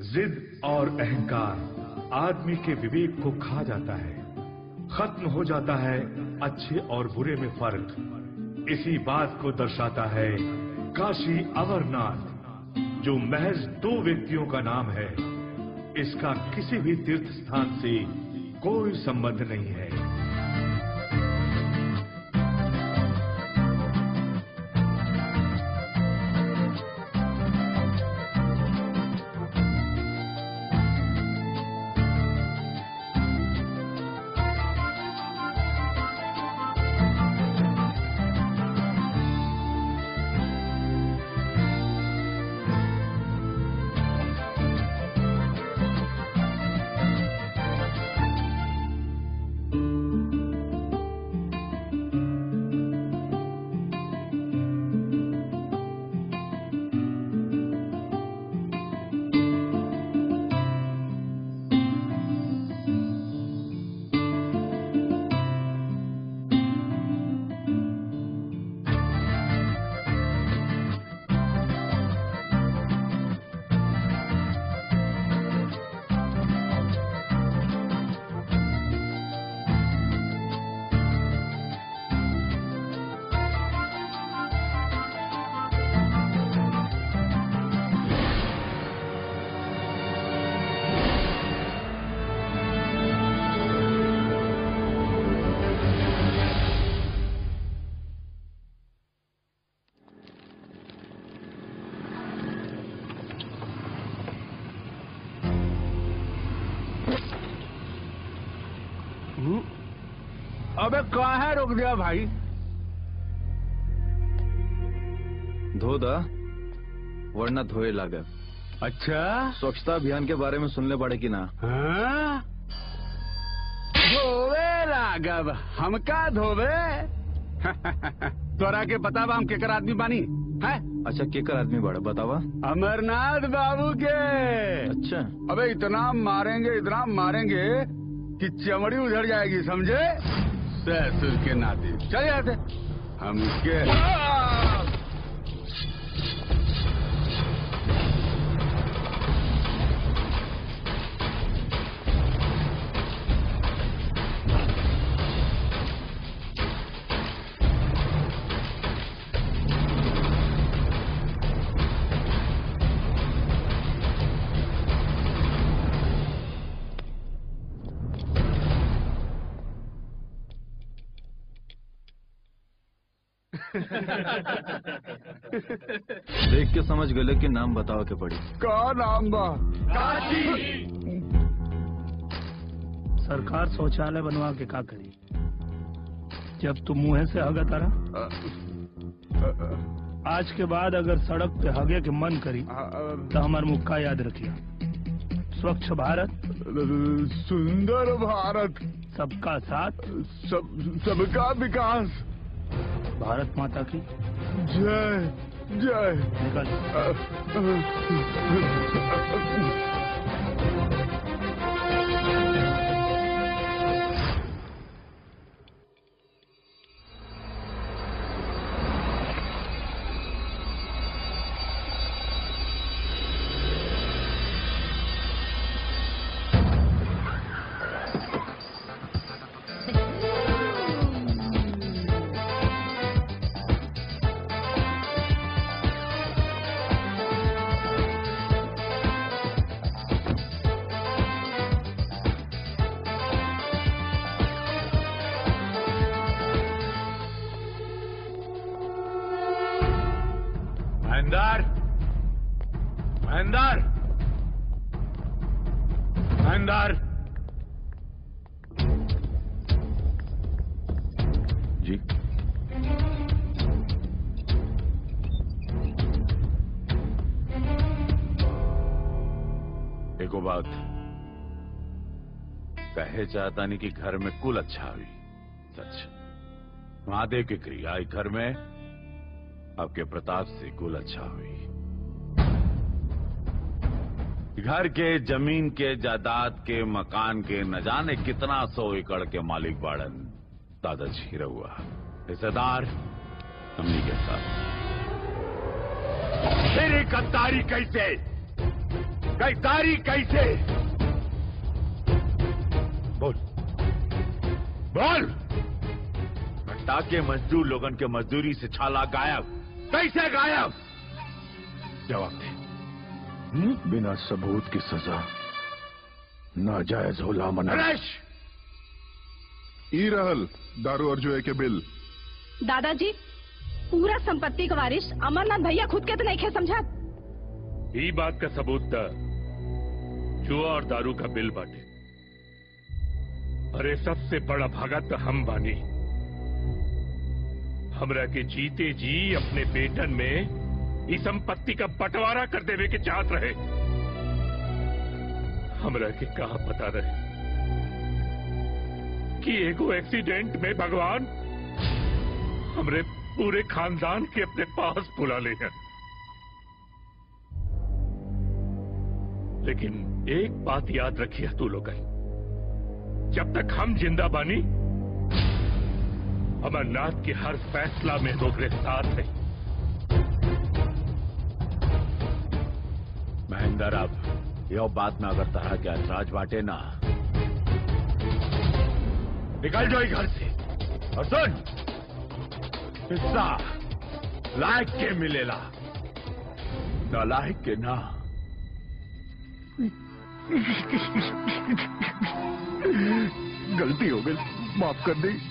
जिद और अहंकार आदमी के विवेक को खा जाता है खत्म हो जाता है अच्छे और बुरे में फर्क इसी बात को दर्शाता है काशी अमरनाथ जो महज दो व्यक्तियों का नाम है इसका किसी भी तीर्थ स्थान से कोई संबंध नहीं है अबे कहाँ रोक दिया भाई धो दा वरना धोए लागत अच्छा स्वच्छता अभियान के बारे में सुनले पड़े कि ना हाँ? धोवे राघव हमका धोवे तोरा के पता बा हम केकर आदमी बानी है अच्छा केकर आदमी बड़ा बतावा अमरनाथ बाबू के अच्छा अबे इतना मारेंगे इतना मारेंगे कि चमड़ी उधर जाएगी समझे ससुर के नाते चल जाते हमके देख के समझ गए कि नाम बतावा के पड़ी का नाम बा सरकार शौचालय बनवा के का करी जब तुम मुंह से हगा तारा आज के बाद अगर सड़क पे हगे के मन करी तो हमार मुक्का याद रखिया स्वच्छ भारत सुंदर भारत सबका साथ सब सबका विकास भारत माता की जय जय निकल महेंदर महेंदर महेंदर जी एको बात कहे चाहता नहीं कि घर में कुल अच्छा हुई सच महादेव की क्रिया इस घर में आपके प्रताप से कुल अच्छा हुई घर के जमीन के जायदाद के मकान के न जाने कितना सौ एकड़ के मालिक बाड़न दादाजी रहुआ हिस्सेदार हमनी के साथ तेरी गद्दारी कैसे गद्दारी कैसे बोल बोल घटा के मजदूर लोगन के मजदूरी से छाला गायब कैसे गायब जवाब दे बिना सबूत की सजा नाजायज होला मना नरेश ई रहल दारू और जुए के बिल दादाजी पूरा संपत्ति का वारिस अमरनाथ भैया खुद के तो नहीं खे समझा ई बात का सबूत था जुआ और दारू का बिल बांटे अरे सबसे बड़ा भागा तो हम बानी हमरा के जीते जी अपने बेटन में इस संपत्ति का बंटवारा कर देवे के चाहत रहे हमरा के कहा पता रहे कि एगो एक्सीडेंट में भगवान हमरे पूरे खानदान के अपने पास बुला ले हैं लेकिन एक बात याद रखिए तू लोग जब तक हम जिंदा बानी अमरनाथ के हर फैसला में दोगरे साथ है महेंद्र अब यह बात में अगर तरह के ऐतराज बांटे ना निकल जाओ घर से और सुन हिस्सा लायक के मिलेला नालायक के ना गलती हो गई माफ कर दी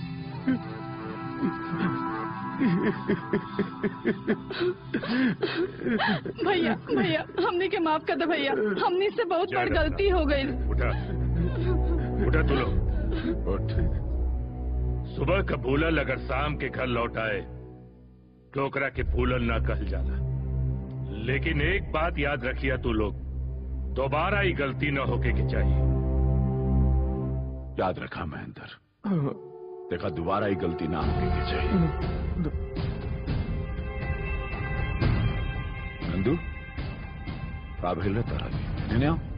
भैया भैया हमने के माफ कर दो भैया हमने से बहुत बड़ गलती हो गई उठा उठा तू लोग उठ सुबह का भूलल अगर शाम के घर लौट आए ठोकरा के भूलल ना कह जाला लेकिन एक बात याद रखिए तू लोग दोबारा ही गलती न होके के चाहिए याद रखा महेंद्र देखा दोबारा ही गलती ना होने की चाहिए नंदू का भेल रे तारा भी नेने आओ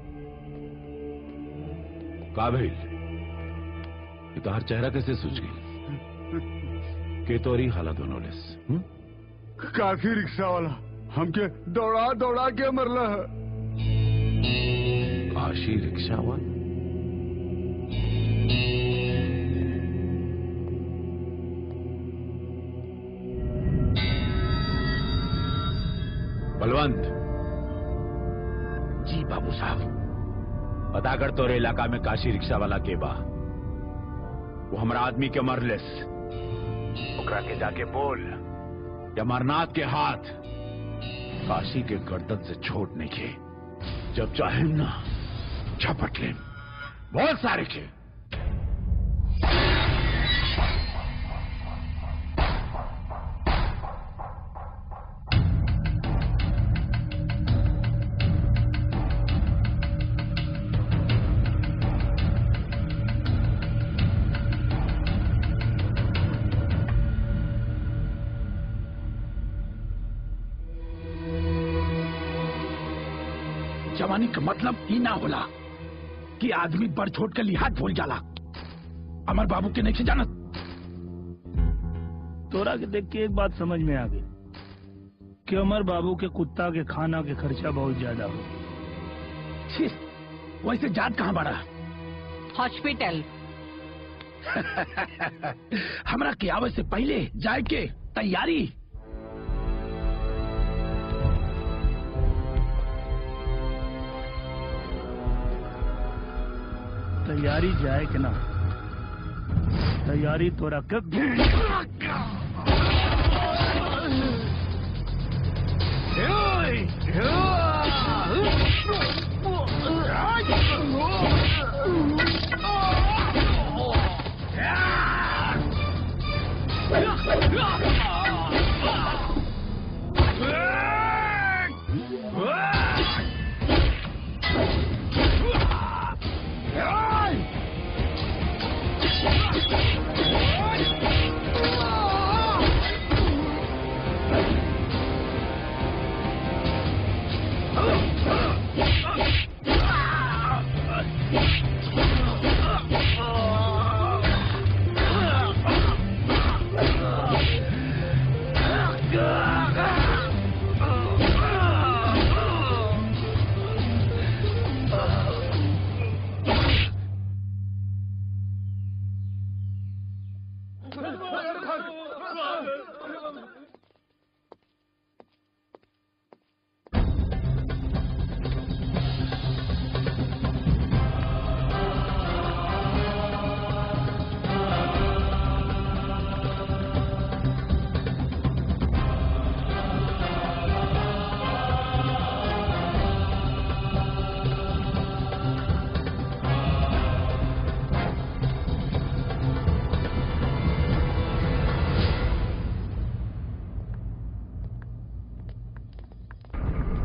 का भेल ये तो हर चेहरा कैसे सूझ गई के तोरी हाला दोनों लेस हम्म? काफी रिक्शा वाला हमके दौड़ा दौड़ा के मरला है काशी रिक्शा वाला बलवंत जी बाबू साहब पता कर तोरे इलाका में काशी रिक्शा वाला के बा वो हमारा आदमी के मरलेस ओकरा के जाके बोल कि अमरनाथ के हाथ काशी के गर्दन से छोड़ नहीं के जब चाहे ना झपट ले बहुत सारे के जवानी का मतलब ही ना होला कि आदमी बड़ छोट के लिहाज भूल जाला अमर बाबू के नहीं से जानत तोरा के देख के एक बात समझ में आ गई कि अमर बाबू के कुत्ता के खाना के खर्चा बहुत ज्यादा हो छी, वैसे जात कहाँ बड़ा हॉस्पिटल हमरा के आवे से पहले जाए के तैयारी तैयारी जाए कि ना तैयारी तोरा कब Hey!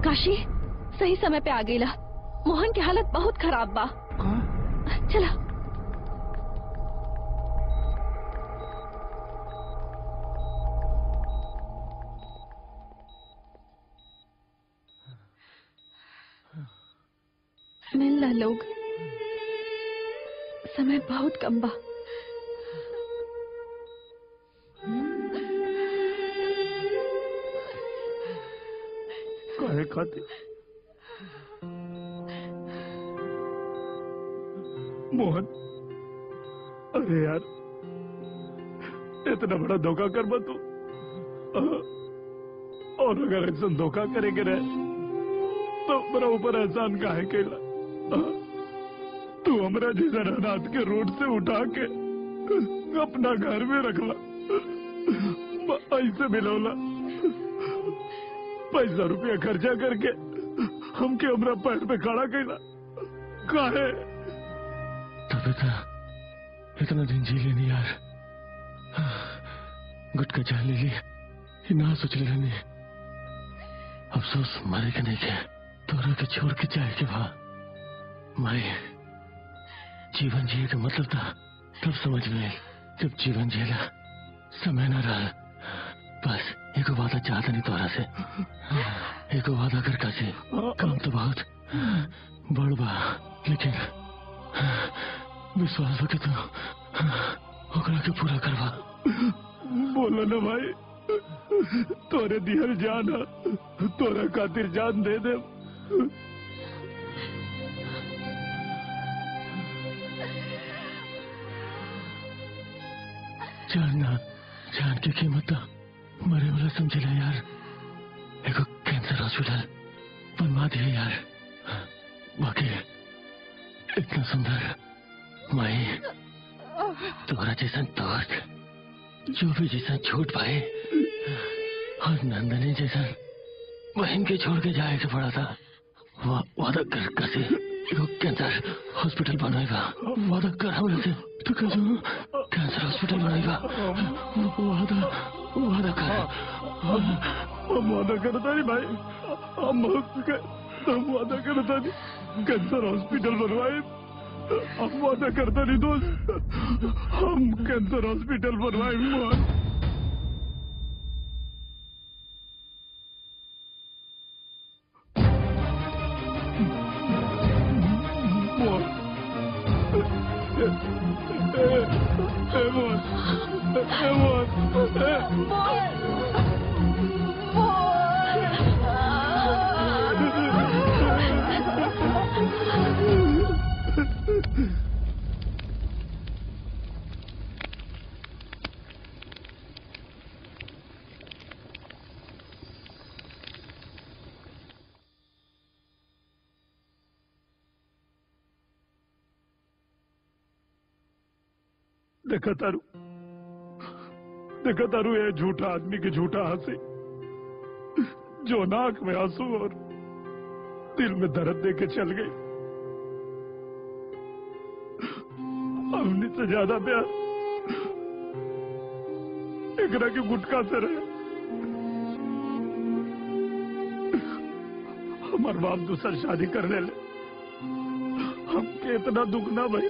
काशी सही समय पे आ गईला मोहन की हालत बहुत खराब बा चला मिल ला लोग समय बहुत कम बा काहे खातिर मोहन अरे यार इतना बड़ा धोखा कर बा तू अ- और अगर ऐसा धोखा करेंगे रहे तो मेरा ऊपर एहसान काहे कैला अ- तू हमरा जैसा रात के रोड से उठा के अपना घर में रखला ऐसे मिलौला पैसा रुपया खर्चा करके हमके हमरा पैर पे खड़ा कैला काहे तब इतना इतना दिन जी लेनी यार गुटका चाह ले ली ये ना सोच ले रहनी अफसोस मारे के नहीं के तोरा के छोड़ के जाए के भा मारे जीवन जिए का मतलब था तब समझ में आई जब जीवन जिएला समय न रहा बस एको वादा चाहता नहीं तोरा से एको वादा कर कासे काम तो बहुत बड़ बा लेकिन विश्वास हो के तो ओकरा के पूरा करवा बोलो ना भाई तोरे दिहल जान ह, तोरा खातिर जान दे दे जानना जान की कीमत तो मरे वाला समझेला यार एगो कैंसर हॉस्पिटल बनवा दिया यार बाकी इतना सुंदर माई तुम्हारा जैसा दोस्त जो भी जैसा झूठ पाए और नंदनी जैसा बहन के छोड़ के जाए के पड़ा था वा, वादा कर कसे एगो कैंसर हॉस्पिटल बनवाएगा वादा कर हमरा से तो कह कैंसर हॉस्पिटल बनवाएगा वादा वादा कर हम वादा करता नहीं भाई हम हम वादा करता नहीं कैंसर हॉस्पिटल बनवाए हम वादा करता नहीं दोस्त हम कैंसर हॉस्पिटल बनवाए मोहन मोहन ए, ए, मोहन ए, मोहन ए, देखा तारू देखा तारू ये झूठा आदमी की झूठा हंसी जो नाक में आंसू और दिल में दर्द दे के चल गई हमने से ज्यादा प्यार एकरा के गुटका से रहे हमार बाप दूसर शादी करने ले हमके इतना दुख ना भाई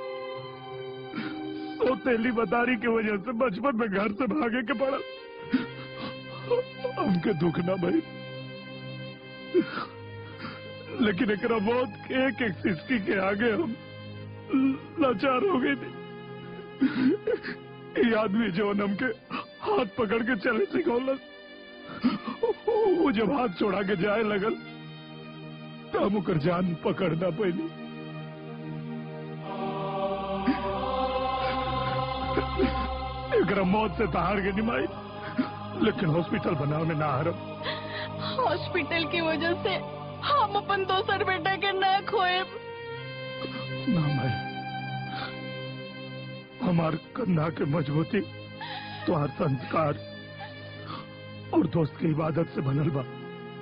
तो तेली बतारी की वजह से बचपन में घर से भागे के पड़ा हमके दुख ना भाई लेकिन एक मौत एक एक सिस्की के आगे हम लाचार हो गए थे ये आदमी जो हमके हाथ पकड़ के चले सिखौलस वो जब हाथ छोड़ा के जाए लगल तो हम ओकर जान पकड़ना पैनी एकरा मौत से तहार के निमाई लेकिन हॉस्पिटल बनावे में ना हरम हॉस्पिटल की वजह से हम अपन दोसर बेटा के न खोए ना भाई हमार कंधा के मजबूती तो हर संस्कार और दोस्त की इबादत से बनल बा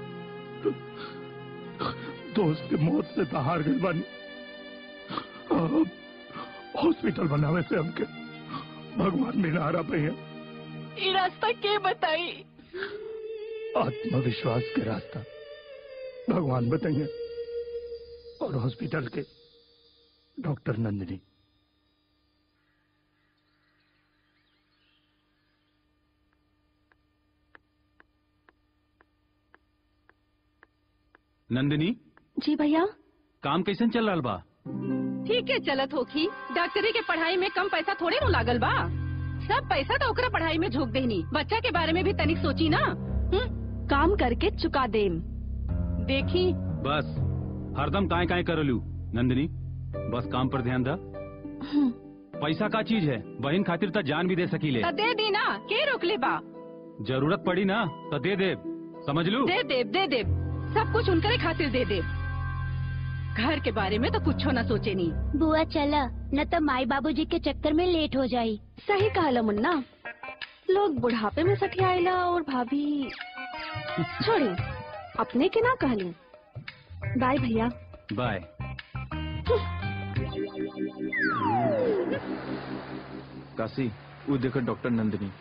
दोस्त के मौत से तहार गई बानी अब हॉस्पिटल बनावे से हमके भगवान मिलारा पे है ये रास्ता के बताई आत्मविश्वास के रास्ता भगवान बताइए और हॉस्पिटल के डॉक्टर नंदिनी नंदिनी जी भैया काम कैसन चल रहा बा ठीक है चलत होखी डॉक्टरी के पढ़ाई में कम पैसा थोड़े नु लागल बा सब पैसा तो ओकरा पढ़ाई में झोंक देनी बच्चा के बारे में भी तनिक सोची ना हुँ? काम करके चुका देम देखी बस हरदम काय काय करलू नंदिनी बस काम पर ध्यान दा हुँ, पैसा का चीज है बहन खातिर तो जान भी दे सकीले त दे दी ना के रोकले बा जरूरत पड़ी ना तो दे दे समझ लू दे देव दे देव सब कुछ उनकरे खातिर दे देव घर के बारे में तो कुछ ना सोचे नहीं बुआ चला न तो माई बाबूजी के चक्कर में लेट हो जाई सही कहला मुन्ना लोग बुढ़ापे में सठियाला और भाभी छोड़ी अपने के ना कहलू बाय भैया बाय काशी वो देखो डॉक्टर नंदिनी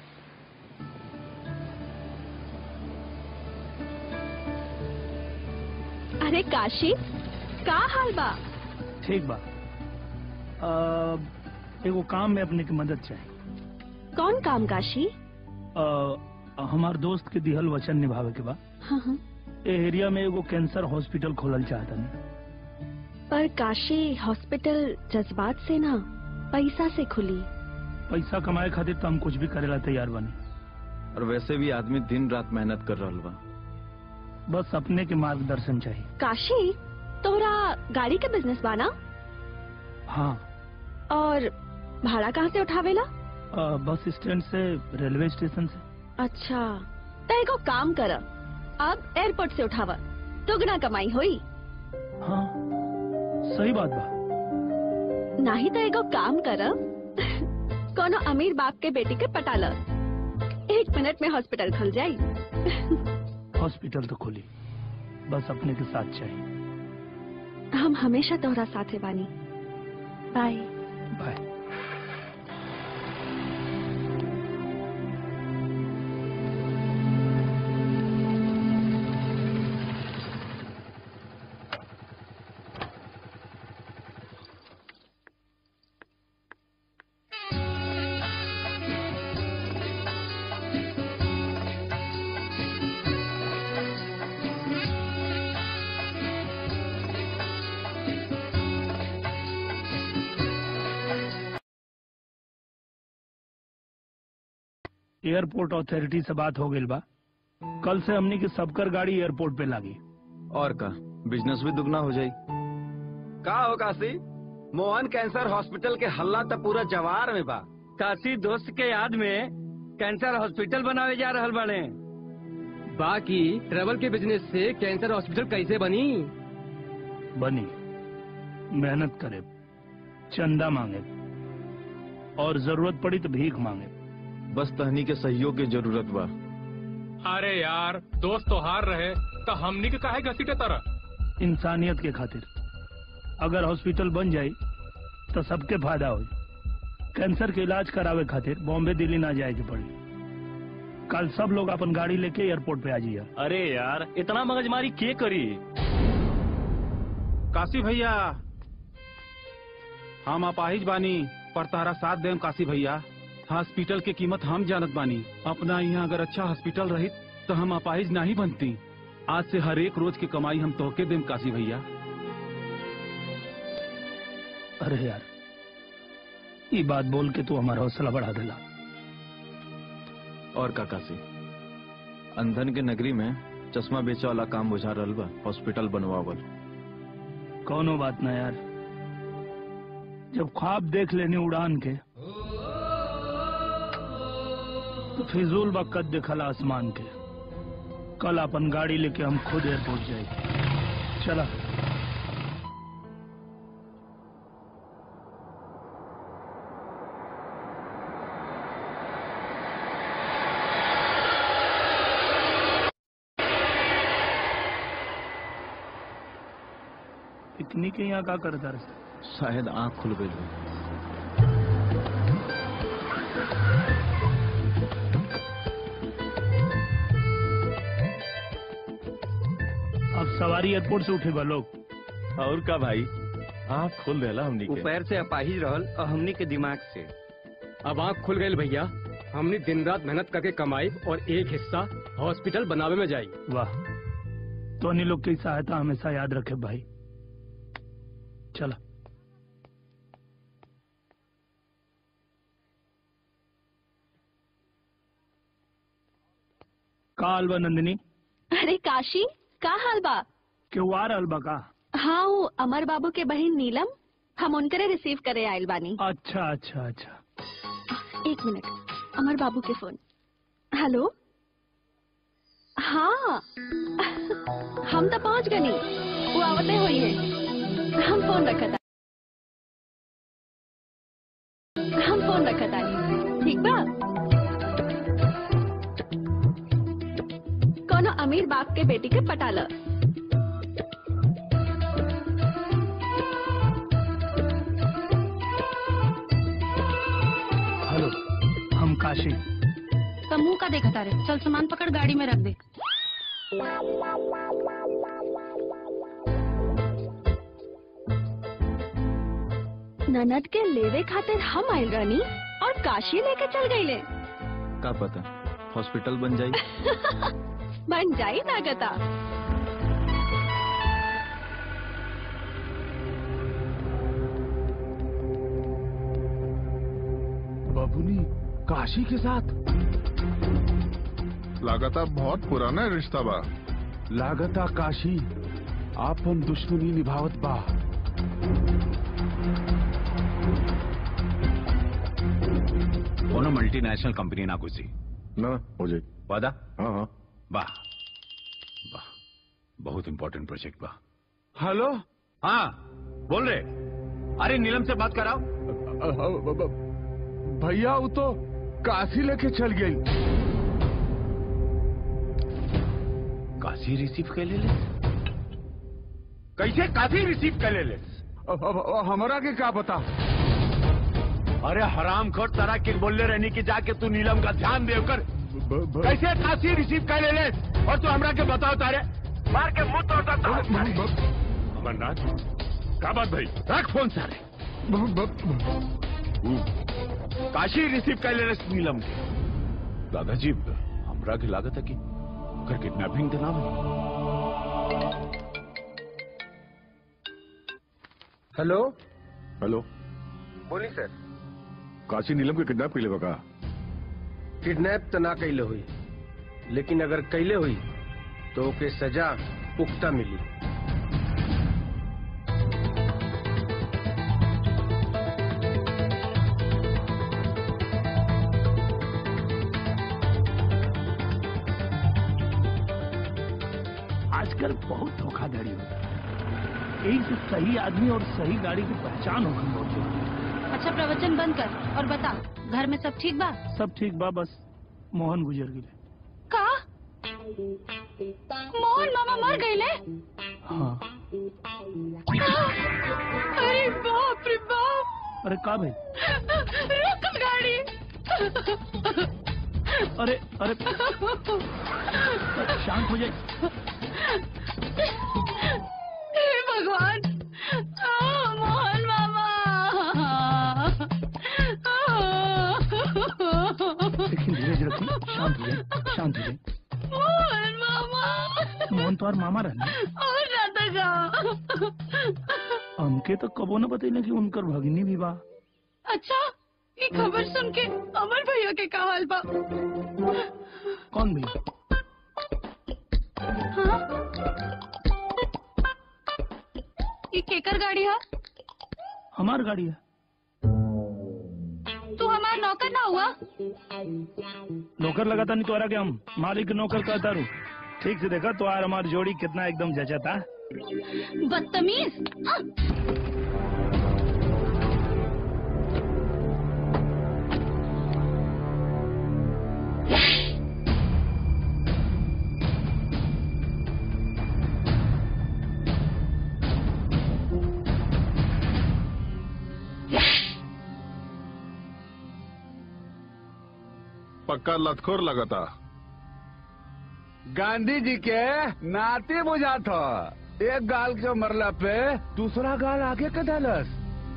अरे काशी का हाल बा ठीक बा अ, एगो काम में अपने की मदद चाहिए कौन काम काशी अ, हमार दोस्त के दिहल वचन निभावे के बा हाँ हाँ ए एरिया में एगो कैंसर हॉस्पिटल खोलल चाहता पर काशी हॉस्पिटल जज्बात से ना पैसा से खुली पैसा कमाए खातिर तो हम कुछ भी करेला तैयार बनी और वैसे भी आदमी दिन रात मेहनत कर रहा बा बस अपने के मार्गदर्शन चाहिए काशी तोरा गाड़ी के बिजनेस बाना हाँ और भाड़ा कहाँ से उठावेला अ, बस स्टैंड से रेलवे स्टेशन से अच्छा तो एगो काम कर अब एयरपोर्ट से उठावा दुगना कमाई होई हाँ सही बात बा नहीं तो एगो काम कर कोनो अमीर बाप के बेटी के पटा ल एक मिनट में हॉस्पिटल खुल जाई हॉस्पिटल तो खुली बस अपने के साथ चाहिए हम हमेशा तोहरा साथे बानी बाय बाय एयरपोर्ट अथॉरिटी से बात हो गई बा कल से हमनी की सबकर गाड़ी एयरपोर्ट पे लागी और का बिजनेस भी दुगना हो जाई का हो काशी मोहन कैंसर हॉस्पिटल के हल्ला तो पूरा जवार में बा काशी दोस्त के याद में कैंसर हॉस्पिटल बनावे जा रहल बने बाकी ट्रेवल के बिजनेस से कैंसर हॉस्पिटल कैसे बनी बनी मेहनत करे चंदा मांगे और जरूरत पड़ी तो भीख मांगे बस तहनी के सहयोग की जरूरत बा अरे यार दोस्त तो हार रहे तो हमनी के काहे घसीटे तरह इंसानियत के खातिर अगर हॉस्पिटल बन जाई तो सबके फायदा हो कैंसर के इलाज करावे खातिर बॉम्बे दिल्ली ना जाए के पड़ी कल सब लोग अपन गाड़ी लेके एयरपोर्ट पे आ जाइए अरे यार इतना मगजमारी के करी काशी भैया हम अपाहिज बानी पर तारा साथ देम काशी भैया हॉस्पिटल के कीमत हम जानत बानी अपना यहाँ अगर अच्छा हॉस्पिटल रही तो हम अपाहिज नहीं बनती आज से हर एक रोज की कमाई हम तोहके देम काशी भैया अरे यार ये बात बोल के तू हमारा हौसला बढ़ा देला और का काशी अंधन के नगरी में चश्मा बेचे वाला काम बुझा रहल बा हॉस्पिटल बनवावल कौनो बात ना यार जब ख्वाब देख लेनी उड़ान के तो फिजूल वक्त दिखला आसमान के कल अपन गाड़ी लेके हम खुद एयरपोर्ट जाएंगे चला इतनी के यहाँ का करता रहे शायद आंख खुल गई अब सवारी एयरपोर्ट से उठे बा लोग और का भाई आँख खोल देला हमनी वो के पैर से अपाहिज रहल और हमनी के दिमाग से अब आँख खुल गई भैया हमने दिन रात मेहनत करके कमाई और एक हिस्सा हॉस्पिटल बनावे में जाई वाह तो अन्य लोग की सहायता हमेशा याद रखे भाई चला का हाल बा नंदिनी अरे काशी का हाल बा केहू आ रहल बा का हाँ वो अमर बाबू के बहन नीलम हम उनकरे रिसीव करे आयल बानी अच्छा अच्छा अच्छा एक मिनट अमर बाबू के फोन हेलो हाँ हम तो पहुंच गनी वो आवते हुई है हम फोन रखा था हम फोन रखा था ठीक बा कोनो अमीर बाप के बेटी के पटा ल हेलो हम काशी तो मुंह का देखा तारे चल सामान पकड़ गाड़ी में रख दे ननद के लेवे खातिर हम आयल रहनी और काशी लेके चल गईले का पता हॉस्पिटल बन जाई बन जाई ना गता बाबूनी काशी के साथ लगातार बहुत पुराना रिश्ता बा लागता काशी आपन दुश्मनी निभावत बा कोनो मल्टीनेशनल कंपनी ना घुसी ना हो जाए वादा हाँ हाँ वाह वाह बहुत इंपॉर्टेंट प्रोजेक्ट बा हेलो हाँ बोल रहे अरे नीलम से बात कराओ भैया वो तो काशी लेके चल गई काशी रिसीव कर ले ले कैसे काशी रिसीव कर ले ले हमारा के क्या पता अरे हराम खोर तरह के बोलने रहने की जाके तू नीलम का ध्यान देकर कैसे काशी रिसीव कर ले ले और तू हमरा के बताओ तारे मार के मुंह तोड़ता था अमरनाथ क्या बात भाई रख फोन सारे काशी रिसीव कर ले रहे नीलम के दादाजी हमरा के लागत है कि ओकर किडनैपिंग के नाम है हेलो हेलो बोली सर काशी नीलम के किडनैप के लिए का किडनैप तो ना कैले हुई लेकिन अगर कैले हुई तो ओके सजा पुख्ता मिली आजकल बहुत धोखाधड़ी होता है यही से सही आदमी और सही गाड़ी की पहचान होगी बहुत जरूरी है अच्छा प्रवचन बंद कर और बता घर में सब ठीक बा सब ठीक बा बस मोहन गुजर गिरे का मोहन मामा मर गईले हाँ अरे बाप रे बाप अरे का भाई रुक गाड़ी अरे अरे शांत हो जाए हे भगवान आ, मोहन मामा लेकिन धीरज रखिए शांत हो जाए शांत हो जाए मोहन मामा मोहन तो और मामा रहने और जाता का हमके तो कबो न बतैले कि उनकर भगिनी भी बा अच्छा ये खबर सुन के अमर भैया के का हाल बा कौन भैया हाँ ये केकर गाड़ी है हमार गाड़ी है तू हमारा नौकर ना हुआ नौकर लगाता नहीं तोरा के हम मालिक नौकर कहता रू ठीक से देखा तो यार हमारी जोड़ी कितना एकदम जचता बदतमीज आ! पक्का लतखोर लगाता गांधी जी के नाते बुझा था एक गाल के मरला पे दूसरा गाल आगे के डालस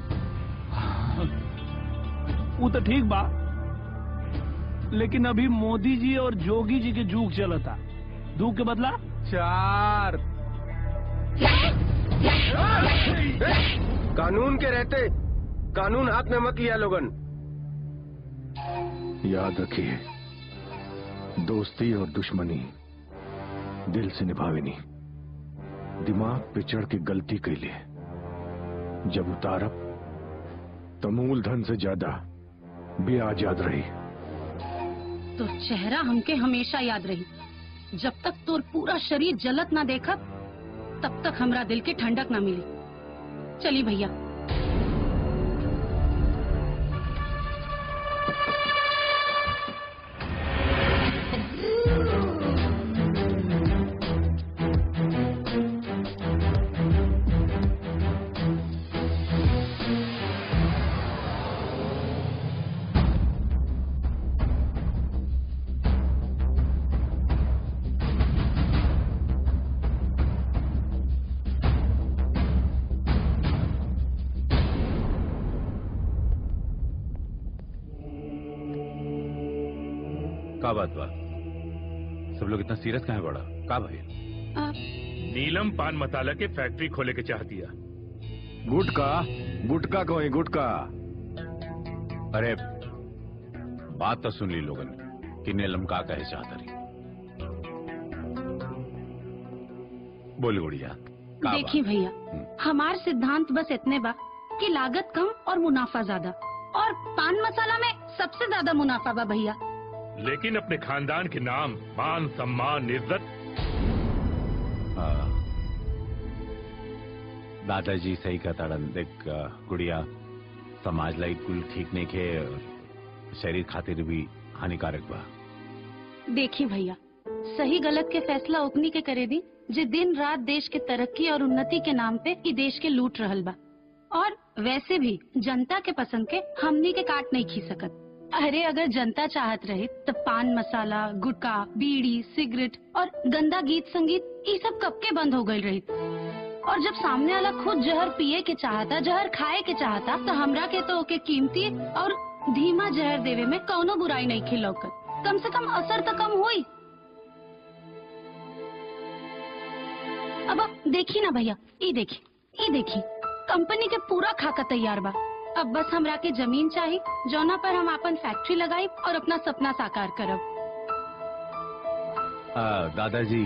वो तो ठीक बा लेकिन अभी मोदी जी और जोगी जी के जुग चलता दू के बदला चार कानून के रहते कानून हाथ में मत लिया लोगन याद रखिए दोस्ती और दुश्मनी दिल से निभावेनी दिमाग पे चढ़ के गलती कैले जब उतारब तो मूलधन से ज्यादा ब्याज याद रही तो चेहरा हमके हमेशा याद रही जब तक तोर पूरा शरीर जलत ना देखब तब तक हमरा दिल के ठंडक ना मिली चली भैया का बात बा सब लोग इतना सीरियस कहाँ बड़ा का भाई नीलम पान मसाला के फैक्ट्री खोले के चाह दिया गुटका गुटका को गुटका अरे बात तो सुन ली लोगन कि नीलम का कहे चाहता रही बोल गुड़िया का बात? देखिए भैया हमार सिद्धांत बस इतने बा कि लागत कम और मुनाफा ज्यादा और पान मसाला में सबसे ज्यादा मुनाफा बा भैया लेकिन अपने खानदान के नाम मान सम्मान इज्जत हाँ। दादाजी सही कहताड़न देख अ, गुड़िया समाज लाई कुल ठीक नहीं खे और शरीर खातिर भी हानिकारक बा देखिए भैया सही गलत के फैसला उतनी के करे दी जे दिन रात देश के तरक्की और उन्नति के नाम पे ई देश के लूट रहल बा और वैसे भी जनता के पसंद के हमनी के काट नहीं खी सकत अरे अगर जनता चाहत रही तो पान मसाला गुटखा बीड़ी सिगरेट और गंदा गीत संगीत ये सब कब के बंद हो गई रही और जब सामने वाला खुद जहर पिए के चाहता जहर खाए के चाहता तो हमरा के तो ओके कीमती और धीमा जहर देवे में कौनो बुराई नहीं खिलौकत कम से कम असर तो कम हुई अब आप देखी ना भैया ई देखी ई देखी कंपनी के पूरा खाका तैयार बा अब बस हमरा के जमीन चाहिए जौना पर हम अपन फैक्ट्री लगाई और अपना सपना साकार करब अ, दादाजी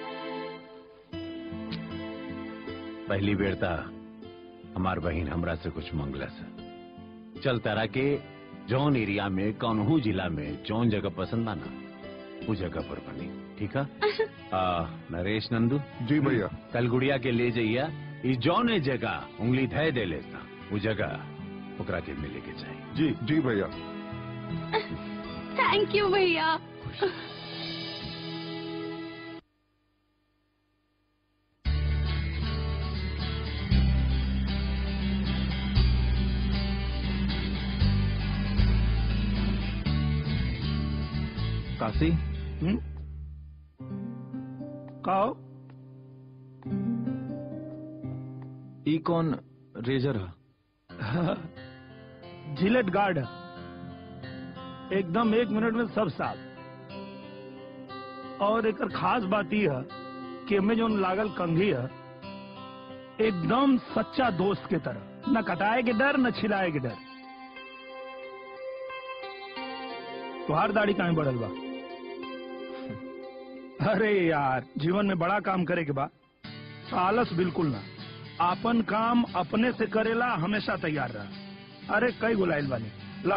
पहली बेर ता हमार बहन हमरा से कुछ मंगलस चल तारा के जौन एरिया में कौनहू जिला में जौन जगह पसंद आना वो जगह पर बनी ठीक है आ, नरेश नंदू जी भैया कल गुड़िया के ले जाइया ई जौन जगह उंगली धय दे लेता वो जगह ओकरा के मिले के चाहिए जी जी भैया थैंक यू भैया काशी कहो ई कौन रेजर है जिलेट गार्ड है एकदम एक मिनट में सब साफ और एक खास बात यह है कि में जो लागल कंघी है एकदम सच्चा दोस्त के तरह न कटाए के डर न छिलाए के डर तुहार दाढ़ी कहाँ बढ़ल बा अरे यार जीवन में बड़ा काम करे के बा आलस बिल्कुल ना आपन काम अपने से करेला हमेशा तैयार रहा अरे कई गुलाइल बानी ला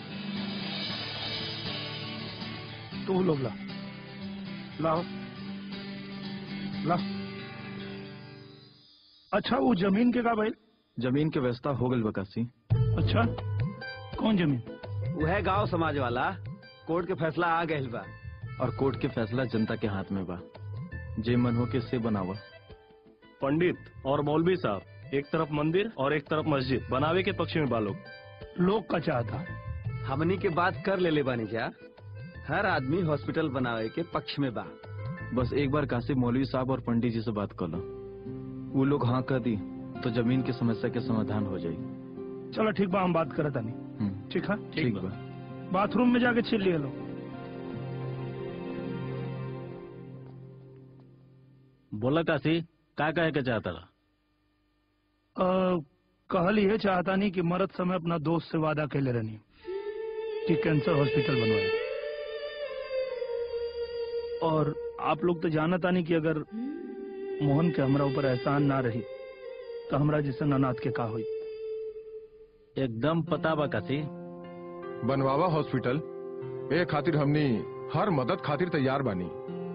तू लोग ला लाओ ला अच्छा वो जमीन के का भाई जमीन के व्यवस्था हो गई बकासी अच्छा कौन जमीन वह गांव समाज वाला कोर्ट के फैसला आ गए बा और कोर्ट के फैसला जनता के हाथ में बा जे मन हो के से बनावा पंडित और मौलवी साहब एक तरफ मंदिर और एक तरफ मस्जिद बनावे के पक्ष में बालोग लोग का चाहता हमनी के बात कर ले ले बानी जा हर आदमी हॉस्पिटल बनावे के पक्ष में बा बस एक बार कासिम मौलवी साहब और पंडित जी से बात कर लो वो लोग हाँ कर दी तो जमीन की समस्या के समाधान हो जाएगी चलो ठीक बा हम बात करत आनी हम्म, ठीक है ठीक बा बाथरूम में जाके छिल लिया लो बोला काशी का कहे के चाहता रहा अ, कहल ये चाहता नहीं कि मरद समय अपना दोस्त से वादा कैले रहनी कि कैंसर हॉस्पिटल बनवाए और आप लोग तो जानता नहीं कि अगर मोहन के हमरा ऊपर एहसान ना रही तो हमरा जैसे अनाथ के का हुई एकदम पता बा काशी बनवावा हॉस्पिटल ए खातिर हमनी हर मदद खातिर तैयार बानी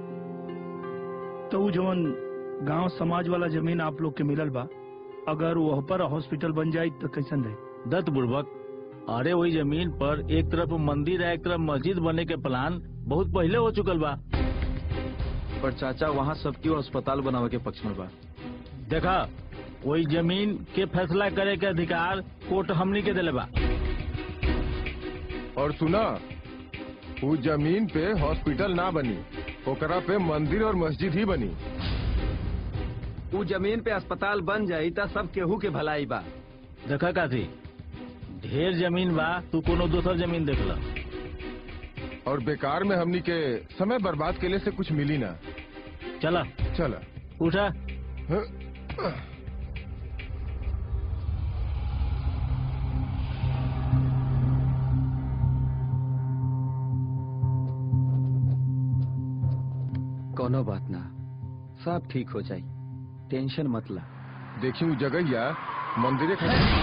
तो वो जवन गांव समाज वाला जमीन आप लोग के मिलल बा अगर वह पर हॉस्पिटल बन जाये तो कैसन रहे दत्त बुड़बक अरे वही जमीन पर एक तरफ मंदिर है एक तरफ मस्जिद बने के प्लान बहुत पहले हो चुकल बा पर चाचा वहाँ सबकी अस्पताल बनावे के पक्ष में बा देखा वही जमीन के फैसला करे के अधिकार कोर्ट हमनी के दिले बा और सुना वो जमीन पे हॉस्पिटल ना बनी ओकरा पे मंदिर और मस्जिद ही बनी ऊ जमीन पे अस्पताल बन जाई त सब केहू के भलाई बा देखा काशी ढेर जमीन बा तू कोनो दोसर जमीन देख ला और बेकार में हमनी के समय बर्बाद के लिए से कुछ मिली ना चला चला उठा कोनो बात ना सब ठीक हो जाई टेंशन मत ला देखी वो जगह या मंदिर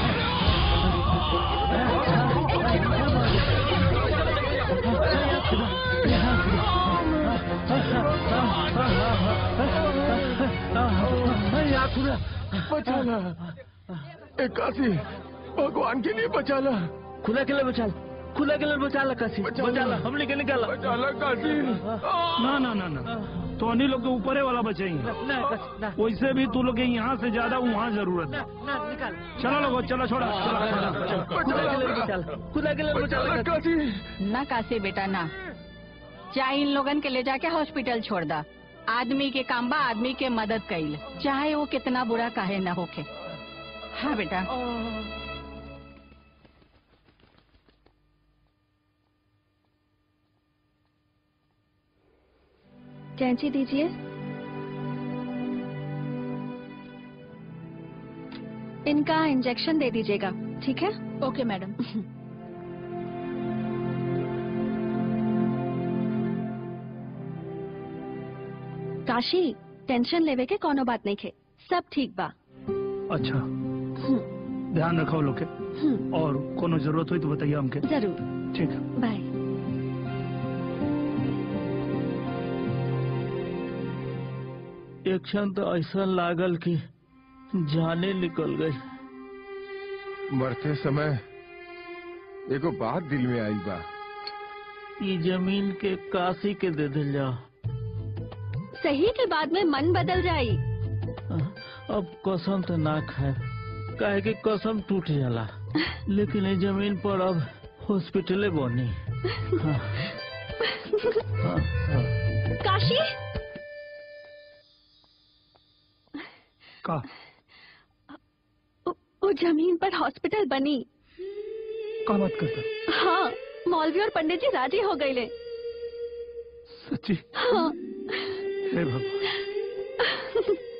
बचाला एकासी भगवान के लिए बचाला खुला के लिए बचाल खुला के लिए बचाला काशी बचाला हमने के निकाला बचाला काशी ना ना ना ना तो अन्हीं लोग के ऊपरे वाला बचेंगे वैसे भी तू लोग के यहाँ से ज्यादा वहाँ जरूरत है चलो लोगो चलो छोड़ा खुला के लिए बचाला काशी ना कासे बेटा ना चाहे इन लोगन के ले जाके हॉस्पिटल छोड़ दा आदमी के काम बा आदमी के मदद कईल चाहे वो कितना बुरा काहे ना होके हाँ बेटा कैंची दीजिए इनका इंजेक्शन दे दीजिएगा ठीक है ओके मैडम काशी टेंशन लेवे के कोनो बात नहीं खे सब ठीक बा अच्छा ध्यान रखो लोग के हम्म, और कोनो जरूरत हुई तो बताइए हमके जरूर ठीक है बाय एक क्षण तो ऐसा लागल कि जाने निकल गई मरते समय एगो बात दिल में आई बा ई जमीन के काशी के दे दिल जाओ सही के बाद में मन बदल जाई अब कसम तो ना खाए काहे कि कसम टूट जाला लेकिन ये जमीन पर अब हॉस्पिटले बनी हाँ, हाँ, हाँ। काशी का उ- वो जमीन पर हॉस्पिटल बनी का बात करता हाँ मौलवी और पंडित जी राजी हो गए ले सच्ची हाँ हे भगवान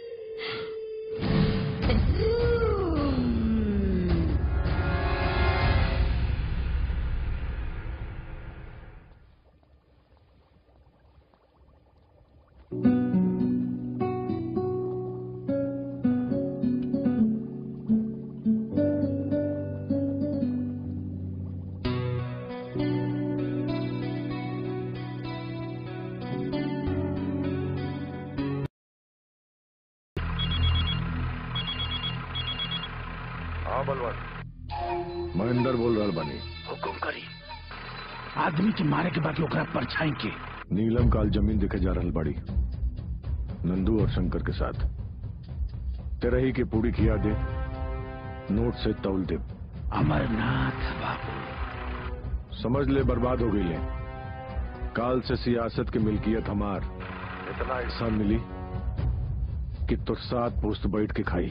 हाँ बलवंत महेंद्र बोल रहा बानी हुकुम करी आदमी के मारे के बाद ओकरा परछाई के नीलम काल जमीन देखे जा रहल बाड़ी नंदू और शंकर के साथ तेरही की पूरी खिया दे नोट से तौल दे अमरनाथ बाबू समझ ले बर्बाद हो गई ले काल से सियासत की मिल्कियत हमार इतना हिस्सा मिली कि तो सात पोस्त बैठ के खाई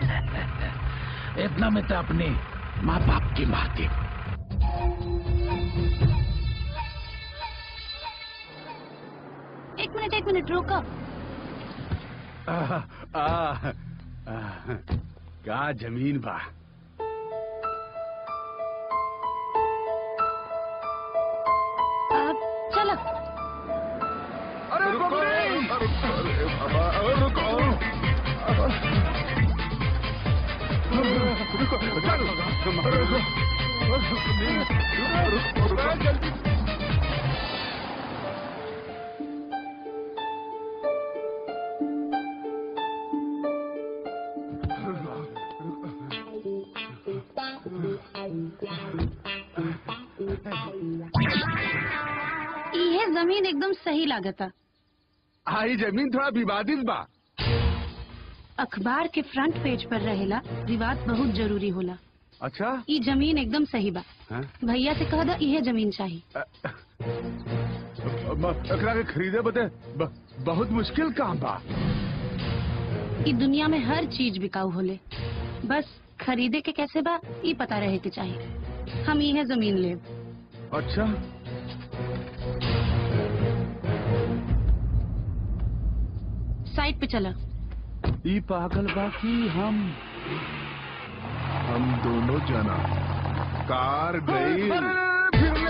इतना में तो अपने माँ बाप की मारती एक मिनट एक मिनट रोको आ, आ, आ, का जमीन बा अब चलो अरे रुको ये जमीन एकदम सही लागता आई जमीन थोड़ा विवादित बा अखबार के फ्रंट पेज पर रहेला विवाद बहुत जरूरी होला अच्छा ई जमीन एकदम सही बा हाँ? भैया से कह दो इहे जमीन चाहिए ब- एकरा के खरीदे बदे ब- बहुत मुश्किल काम बा ई दुनिया में हर चीज बिकाऊ होले बस खरीदे के कैसे बा ई पता रहे के चाहिए हम इहे जमीन ले अच्छा साइड पे चला ई पागल बाकी हम हम दोनों जना कार गई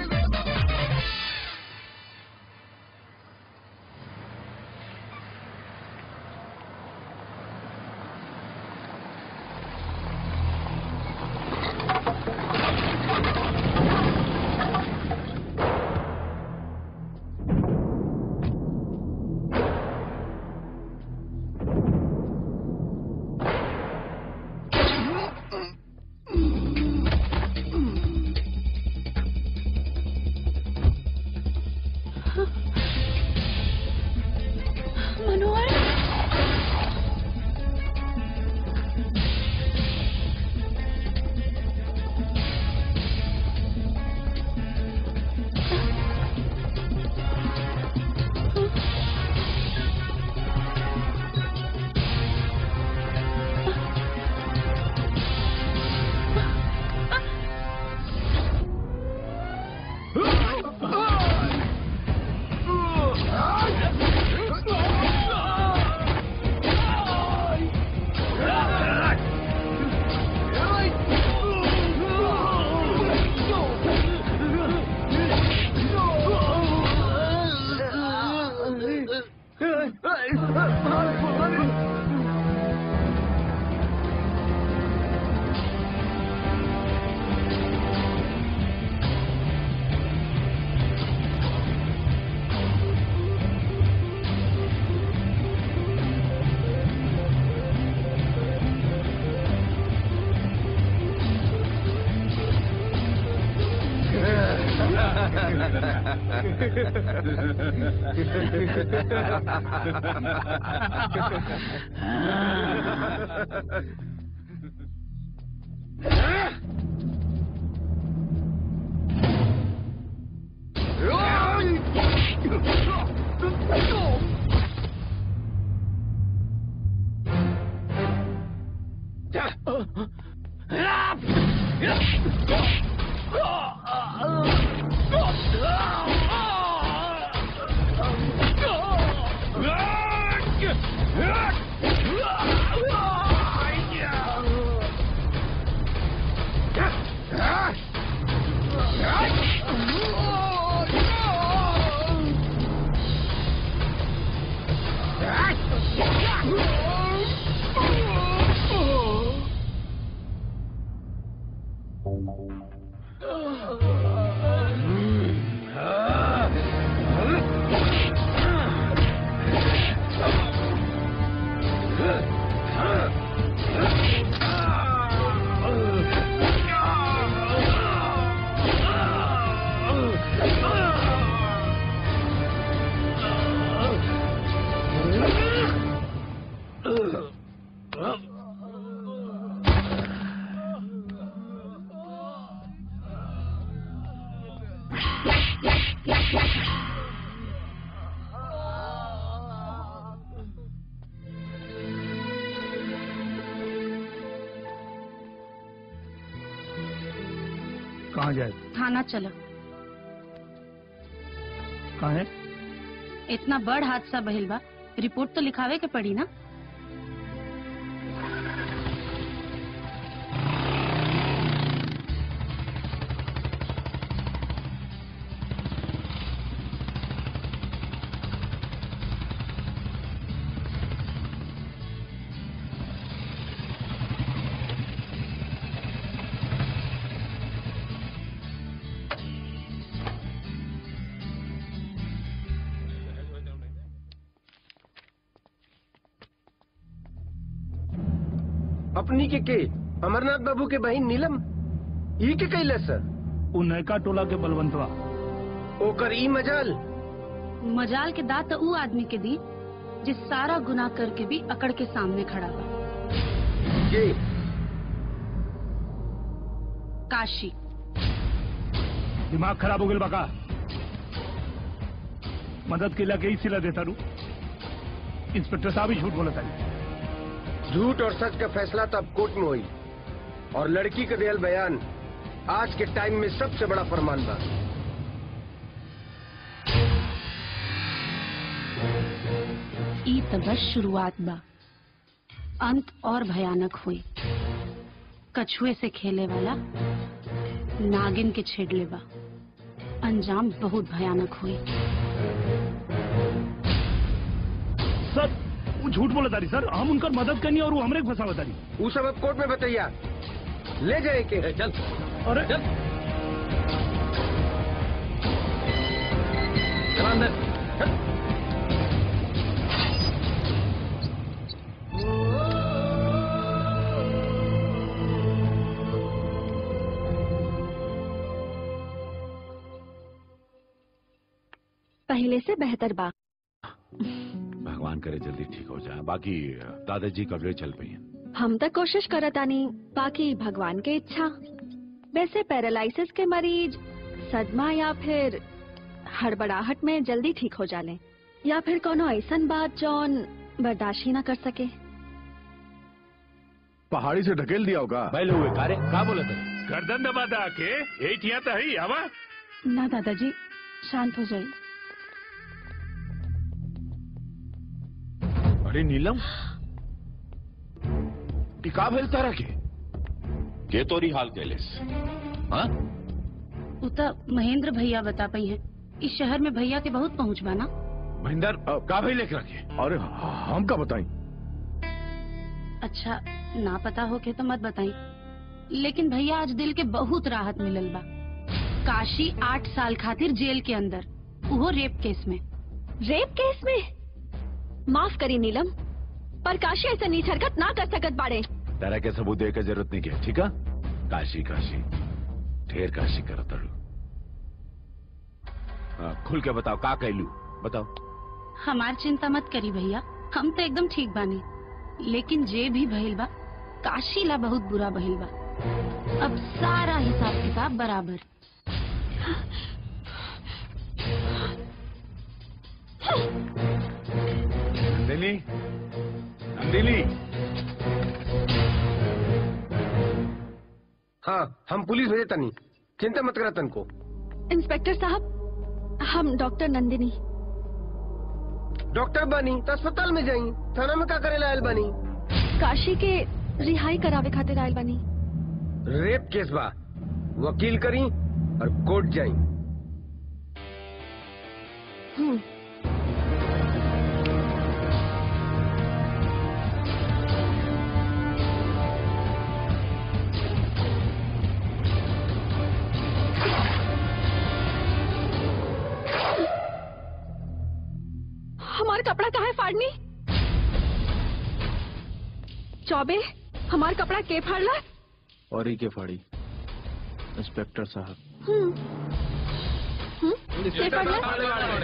मनोहर कहाँ जाए थाना चलो कहाँ है इतना बड़ हादसा बहिल बा रिपोर्ट तो लिखावे के पड़ी ना अपनी के के अमरनाथ बाबू के बहन नीलम ई के कैले सर उ नयका टोला के बलवंतवा ओकर ई मजाल मजाल के दात तो ऊ आदमी के दी जिस सारा गुनाह करके भी अकड़ के सामने खड़ा बा के काशी दिमाग खराब हो गया बका मदद के लगे ही सिला देता रू इंस्पेक्टर साहब ही झूठ बोला था झूठ और सच का फैसला तो अब कोर्ट में हुई और लड़की का दियल बयान आज के टाइम में सबसे बड़ा फरमान बा ई त बस शुरुआत बा अंत और भयानक हुई कछुए से खेले वाला नागिन के छेड़ले बा अंजाम बहुत भयानक हुई सर वो झूठ बोला तारी सर हम उनकर मदद करनी और वो हमरे के फंसावा तारी वो सब अब कोर्ट में बताइया ले जाए के चल अरे चल चल अंदर चल। पहले से बेहतर बा भगवान करे जल्दी ठीक हो जाए बाकी दादाजी कबले चल पई हैं हम तो कोशिश करतानी बाकी भगवान के इच्छा वैसे पैरालिसिस के मरीज सदमा या फिर हड़बड़ाहट में जल्दी ठीक हो जाले या फिर कोनो ऐसन बात जौन बर्दाश्त ही ना कर सके पहाड़ी से ढकेल दिया होगा पहले हुए कारे का बोला था गर्दन दबा दा के एटिया तो है हवा ना दादाजी शांत हो जाइए अरे नीलम ई का भेल तारा के के तोरी हाल कैलेस हाँ उ त महेंद्र भैया बता पई है इस शहर में भैया के बहुत पहुँच बा ना महेंद्र का भेल एकरा के अरे हम का बताई अच्छा ना पता हो के तो मत बताई लेकिन भैया आज दिल के बहुत राहत मिलल बा काशी आठ साल खातिर जेल के अंदर वो रेप केस में रेप केस में माफ करी नीलम पर काशी ऐसा नीच हरकत ना कर सकत बाड़े तारा के सबूत दे के जरूरत नहीं है ठीक है काशी काशी ढेर काशी करो तड़ू हाँ, खुल के बताओ का कहलू बताओ हमार चिंता मत करी भैया हम तो एकदम ठीक बानी लेकिन जे भी भइल बा काशी ला बहुत बुरा भइल बा अब सारा हिसाब किताब बराबर नंदिनी नंदिनी हाँ हम पुलिस भेजे तनी चिंता मत करा तन को इंस्पेक्टर साहब हम डॉक्टर नंदिनी डॉक्टर बनी तो अस्पताल में जाई थाना में का करे आयल बनी काशी के रिहाई करावे खातिर आयल बनी रेप केस बा वकील करी और कोर्ट जाई हम्म हमार कपड़ा कहाँ है फाड़नी चौबे हमार कपड़ा के फाड़ला और ही के फाड़ी इंस्पेक्टर साहब हम्म हम्म के फाड़ला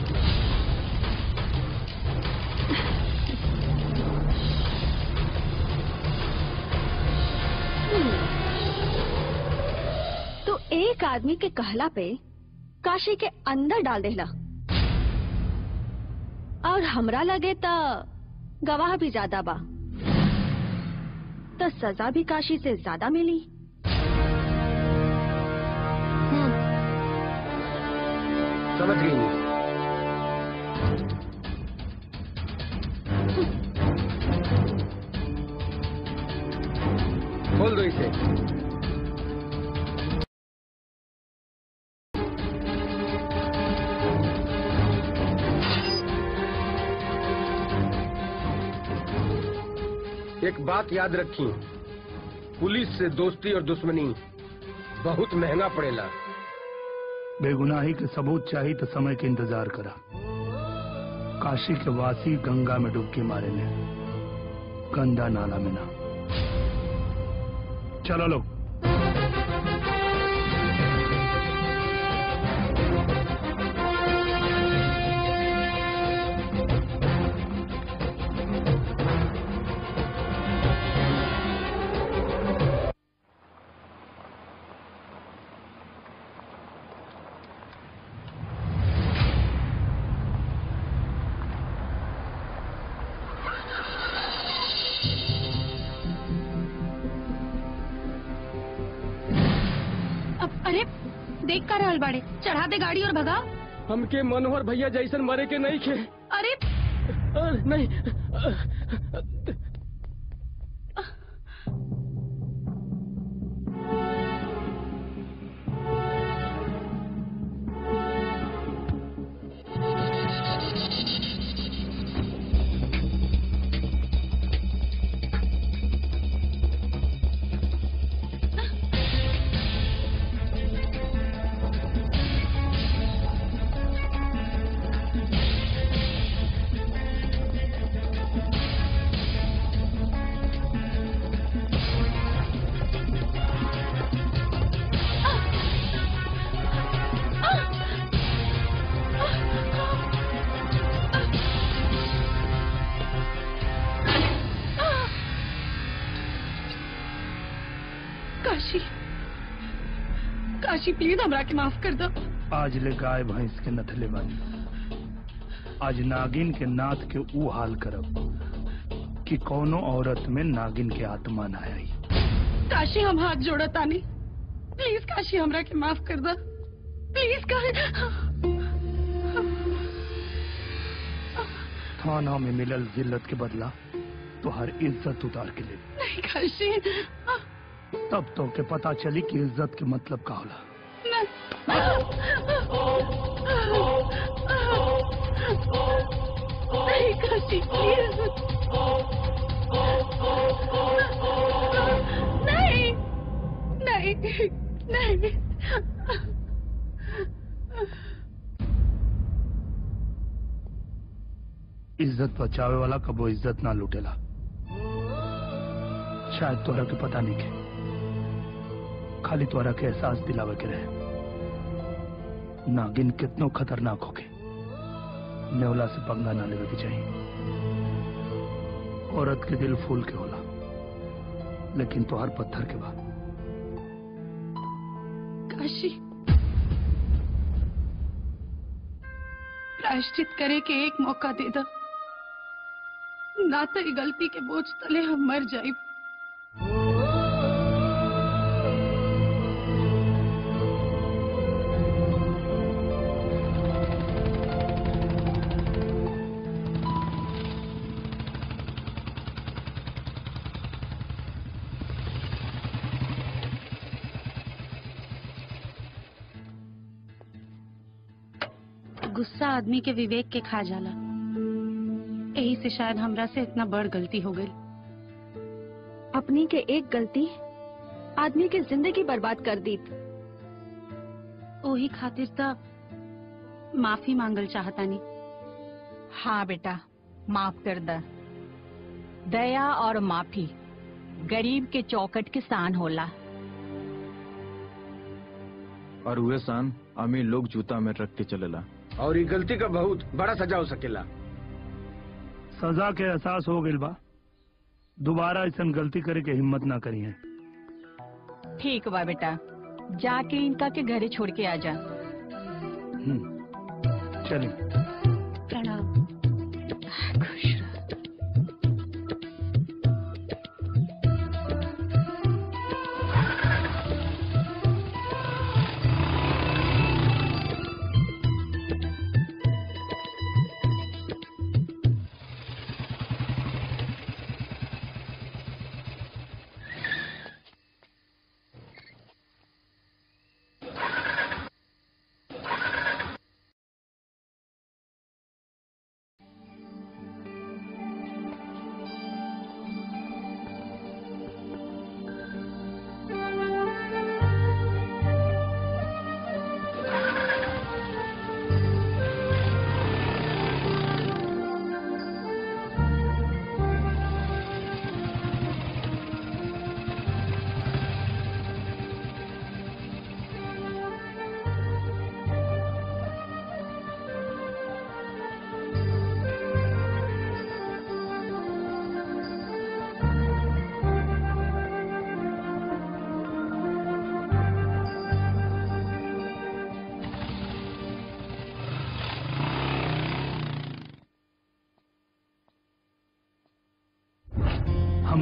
हम्म। तो एक आदमी के कहला पे काशी के अंदर डाल देला और हमरा लगे त गवाह भी ज्यादा बा तो सजा भी काशी से ज्यादा मिली समझ गई नहीं खोल दो इसे एक बात याद रखी पुलिस से दोस्ती और दुश्मनी बहुत महंगा पड़ेला बेगुनाही के सबूत चाहिए तो समय के इंतजार करा काशी के वासी गंगा में डुबकी मारे ने गंदा नाला में ना चलो लोग अब अरे देख कर रहल बाड़े चढ़ा दे गाड़ी और भगा हमके मनोहर भैया जैसन मरे के नहीं खे अरे नहीं काशी काशी प्लीज हमरा के माफ कर दो आज ले गाय भैंस के नथले बानी आज नागिन के नाथ के ऊ हाल करब कि कोनो औरत में नागिन के आत्मा ना आई काशी हम हाथ जोड़ा तानी प्लीज काशी हमरा के माफ कर दो प्लीज थाना में मिलल जिल्लत के बदला तो हर इज्जत उतार के ले नहीं काशी तब तो के पता चली कि इज्जत के मतलब का होला नहीं काशी प्लीज नहीं नहीं नहीं इज्जत बचावे वाला कबो इज्जत ना लूटेला शायद तोरा के पता नहीं के खाली तोरा के एहसास दिलावे के रहे नागिन कितनो खतरनाक होके नेवला से पंगा ना लेवे के चाहिए औरत के दिल फूल के होला लेकिन तो हर पत्थर के बाद काशी प्रायश्चित करे के एक मौका दे दो ना तो ये गलती के बोझ तले हम मर जाए गुस्सा आदमी के विवेक के खा जाला यही से शायद हमरा से इतना बड़ गलती हो गई अपनी के एक गलती आदमी की जिंदगी बर्बाद कर दी ओही खातिर त माफी मांगल चाहतानी हाँ बेटा माफ कर द दया और माफी गरीब के चौकट के सान होला और हुए सान अमीर लोग जूता में रख के चलेला और ये गलती का बहुत बड़ा सजा हो सकेला सजा के एहसास हो गइल बा दोबारा ऐसा गलती करे के हिम्मत ना करी है ठीक बा बेटा जाके इनका के घरे छोड़ के आ जा चलिए प्रणाम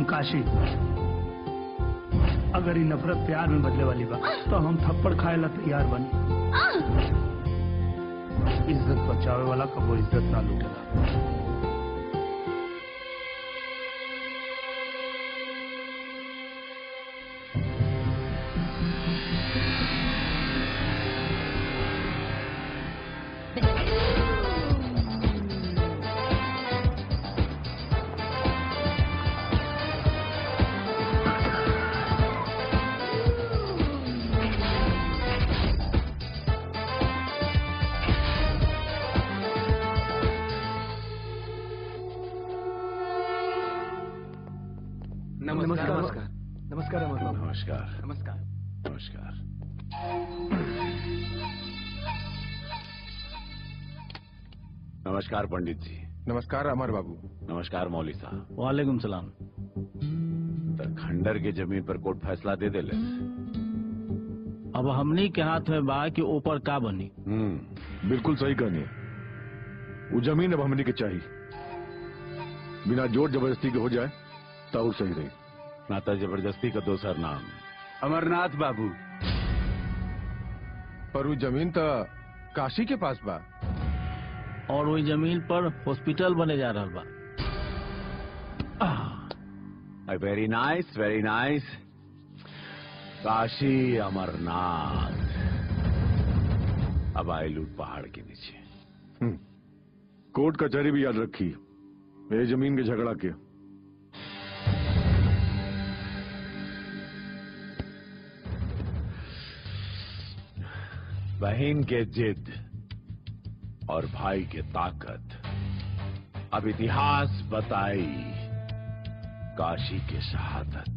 काशी अगर ये नफरत प्यार में बदले वाली बा तो हम थप्पड़ खाए ला तैयार बनी इज्जत बचावे वाला कबो इज्जत ना लूटेला नमस्कार नमस्कार नमस्कार नमस्कार नमस्कार नमस्कार नमस्कार पंडित जी नमस्कार अमर बाबू नमस्कार मौली साहब वालेकुम सलाम तो खंडर के जमीन पर कोर्ट फैसला दे दे अब हमनी के हाथ में बा कि ऊपर का बनी हम्म बिल्कुल सही कहनी वो जमीन अब हमने के चाहिए बिना जोर जबरदस्ती के हो जाए तो और सही रही नाता जबरदस्ती का दोसर नाम अमरनाथ बाबू पर वो जमीन तो काशी के पास बा और वही जमीन पर हॉस्पिटल बने जा रहा बा very nice very nice Kashi Amarnath अब आईलूट पहाड़ के नीचे हम्म। कोर्ट कचहरी भी याद रखी ये जमीन के झगड़ा के बहन के जिद और भाई के ताकत अब इतिहास बताई काशी के शहादत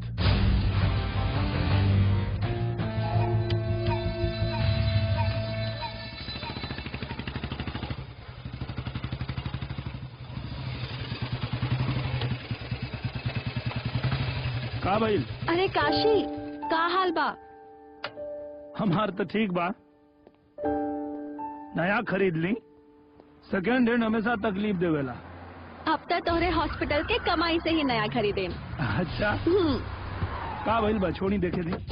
का भाई अरे काशी का हाल बा हमार तो ठीक बा नया खरीद ली सेकेंड हैंड हमेशा तकलीफ देवेला अब तक तोहरे हॉस्पिटल के कमाई से ही नया खरीदे अच्छा हम्म, का भइल बा छोड़ी देखे दी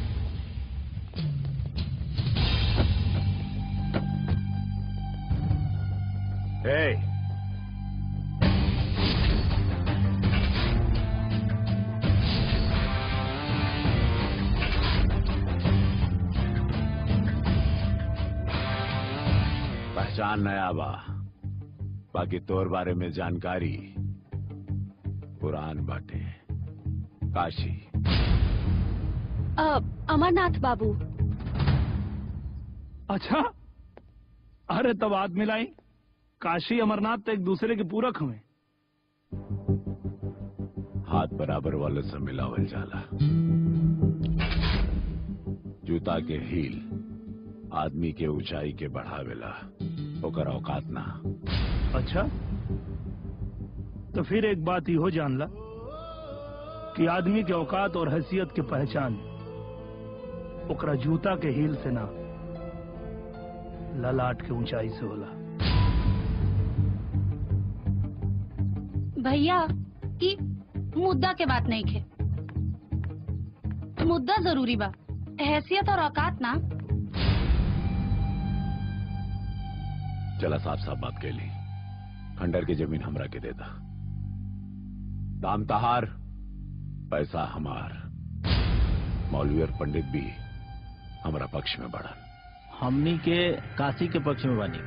Hey! पहचान नया बा बाकी तोर बारे में जानकारी पुरान बाटे काशी अ, अमरनाथ बाबू अच्छा अरे तब हाथ मिलाई काशी अमरनाथ तो एक दूसरे के पूरक हुए हाथ बराबर वाले से मिलावल जाला जूता के हील आदमी के ऊंचाई के बढ़ावेला ओकर औकात ना अच्छा तो फिर एक बात हो जान ला कि आदमी के औकात और हैसियत के पहचान ओकरा जूता के हील से ना ललाट के ऊंचाई से होला भैया ई मुद्दा के बात नहीं खे मुद्दा जरूरी बा हैसियत और औकात ना चला साफ साफ बात के ली खंडर की जमीन हमरा के देता दाम तहार पैसा हमार मौलवी और पंडित भी हमारा पक्ष में बढ़न हमनी के काशी के पक्ष में बनी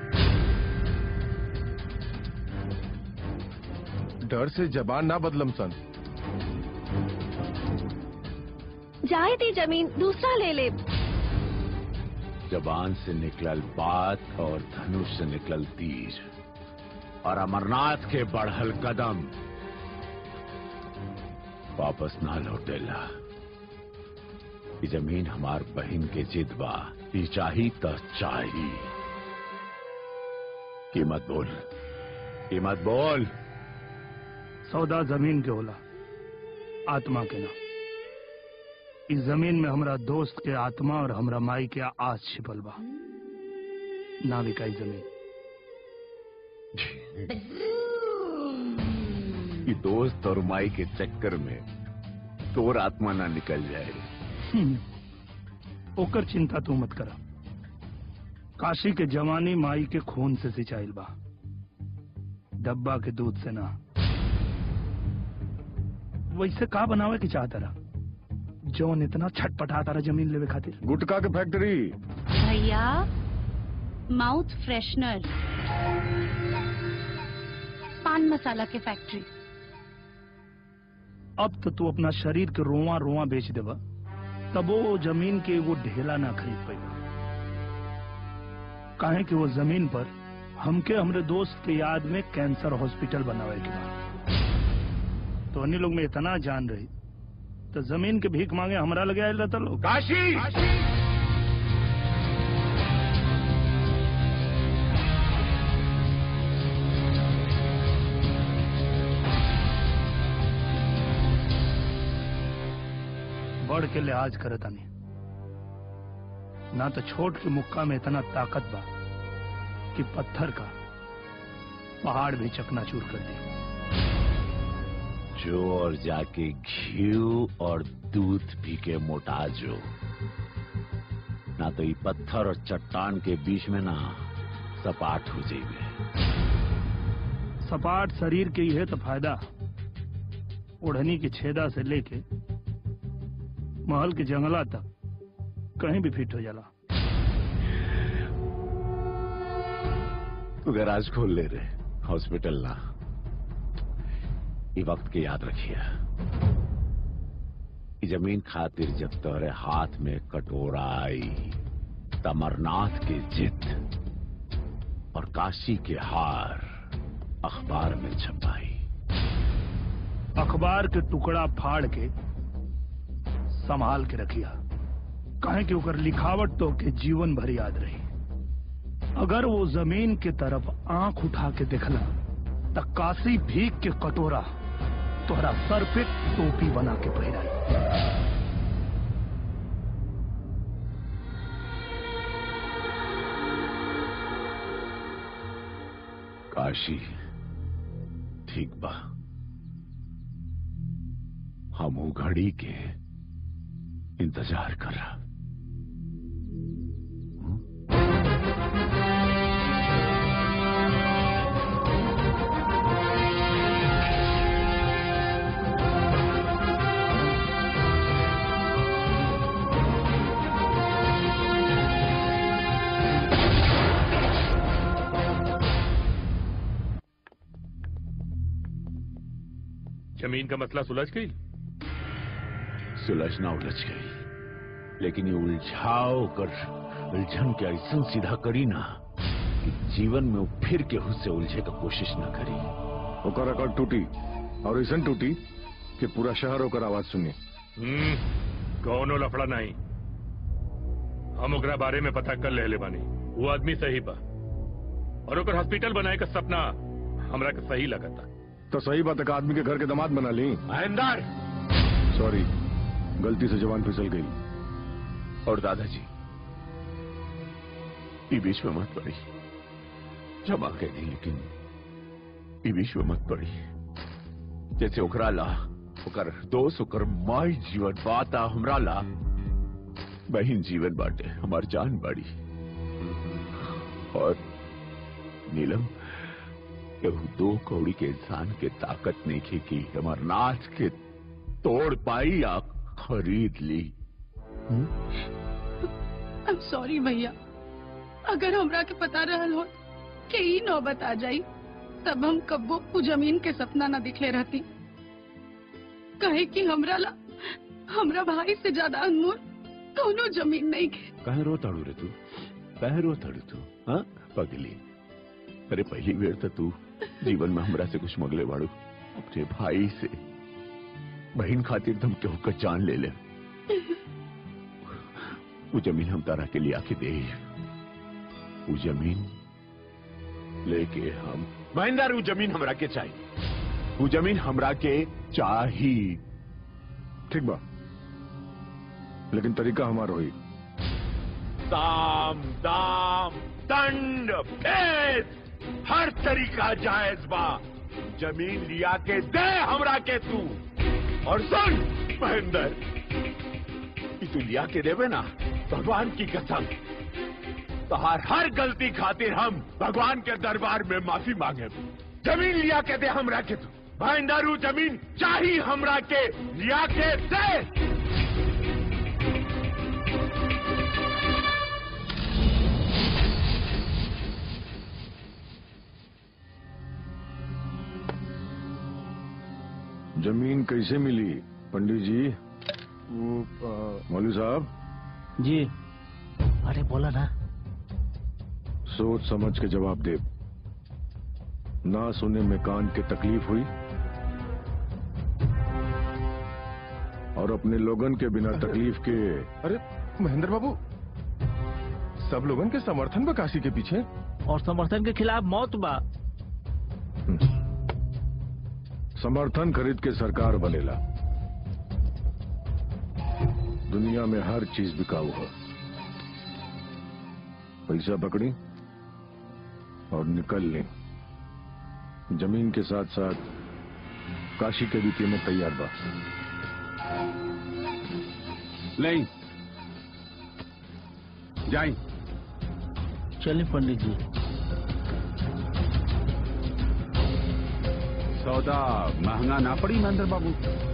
डर से जबान ना बदलम सन जाए दी जमीन दूसरा ले ले जबान से निकलल बात और धनुष से निकलल तीर और अमरनाथ के बढ़ल कदम वापस ना लौटेला ई जमीन हमार बहन के जिद बा ई चाही त चाही कीमत बोल कीमत बोल सौदा जमीन के होला आत्मा के ना इस जमीन में हमरा दोस्त के आत्मा और हमरा माई के आस छिपल बा ना बिकाई जमीन कि दोस्त और माई के चक्कर में तोर आत्मा ना निकल जाए हम्म, ओकर चिंता तू मत करा काशी के जवानी माई के खून से सिंचाइल बा डब्बा के दूध से ना वैसे का बनावे के चाहता रहा जौन इतना छटपटाता रहा जमीन लेवे खातिर गुटका के फैक्ट्री भैया माउथ फ्रेशनर पान मसाला के फैक्ट्री अब तो तू अपना शरीर के रोवा रोवा बेच देबा तब वो जमीन के वो ढेला ना खरीद पाएगा काहे कि वो जमीन पर हमके हमरे दोस्त के याद में कैंसर हॉस्पिटल बनावे के बा तो अन्य लोग में इतना जान रही तो जमीन के भीख मांगे हमरा लगे आयल रहता लोग काशी बढ़ के लिहाज करता नहीं ना तो छोट के मुक्का में इतना ताकत बा कि पत्थर का पहाड़ भी चकनाचूर कर दे जो और जाके घी और दूध पी के मोटा जो ना तो ये पत्थर और चट्टान के बीच में ना सपाट हो जाइए सपाट शरीर के ही है तो फायदा ओढ़नी की छेदा से लेके महल के जंगला तक कहीं भी फिट हो जाला तू गराज खोल ले रे हॉस्पिटल ना ये वक्त के याद रखिए ये जमीन खातिर जब तोरे हाथ में कटोरा आई तमरनाथ की जिद और काशी के हार अखबार में छपाई अखबार के टुकड़ा फाड़ के संभाल के रखिया कहे कि ओकर लिखावट तो के जीवन भर याद रही अगर वो जमीन के तरफ आंख उठा के देखला त काशी भीख के कटोरा तोहरा सर पे टोपी बना के पहिराई काशी ठीक बा हम ऊ घड़ी के इंतजार कर रहा जमीन का मसला सुलझ गई सुलझना उलझ गई लेकिन ये उलझाओ कर उलझन के ऐसा सीधा करी ना कि जीवन में वो फिर केहू से उलझे का कोशिश ना करी ओकर रिकॉर्ड टूटी और ऐसा टूटी कि पूरा शहर ओकर आवाज सुनी हम्म, कौनो लफड़ा नहीं हम ओकरा बारे में पता कर ले ले बानी वो आदमी सही बा और ओकर हॉस्पिटल बनाए का सपना हमरा के सही लगता तो सही बात है कि आदमी के घर के दामाद बना ली महेंदर सॉरी गलती से जवान फिसल गई और दादाजी ये बीच में मत पड़ी क्षमा कह दी लेकिन ये बीच में मत पड़ी जैसे ओकरा ला ओकर दोस्त ओकर माई जीवन बाता हमरा ला बहन जीवन बाटे हमार जान बाड़ी और नीलम केहू दो कौड़ी के इंसान के ताकत नहीं खे कि हमार नाच के तोड़ पाई या खरीद ली आई एम सॉरी भैया अगर हमरा के पता रहल हो कि ई नौबत आ जाई तब हम कब्बो उ जमीन के सपना न दिखले रहती कहे कि हमरा ला हमरा भाई से ज्यादा अनमोल कौनो जमीन नहीं के कहे रो ताड़ू रे तू कहे रो ताड़ू तू हाँ पगली अरे पहली बेर तो तू जीवन में हमरा से कुछ मगले बाड़ू अपने भाई से बहन खातिर तुम केहू का जान ले ले वो जमीन हम तारा के लिए आके दे वो जमीन लेके हम महेंद्र वो जमीन हमरा के चाहिए वो जमीन हमरा के चाहिए ठीक बा लेकिन तरीका हमारा हुई साम दाम दंड भेद हर तरीका जायज बा जमीन लिया के दे हमरा के तू और सुन महेंद्र कि तू लिया के देवे ना भगवान की कसम तोहार हर गलती खातिर हम भगवान के दरबार में माफी मांगे जमीन लिया के दे हमरा के तू भाईंदारू जमीन चाही हमरा के लिया के दे जमीन कैसे मिली पंडित जी मौलवी साहब जी अरे बोला ना सोच समझ के जवाब दे ना सुने में कान के तकलीफ हुई और अपने लोगन के बिना तकलीफ के अरे महेंद्र बाबू सब लोगन के समर्थन में काशी के पीछे और समर्थन के खिलाफ मौत बा समर्थन खरीद के सरकार बनेला दुनिया में हर चीज बिकाऊ है पैसा पकड़ी और निकल ली जमीन के साथ साथ काशी के भी कीमत तैयार बा नहीं जाई चलिए पंडित जी सौदा महंगा ना पड़ी महेंद्र बाबू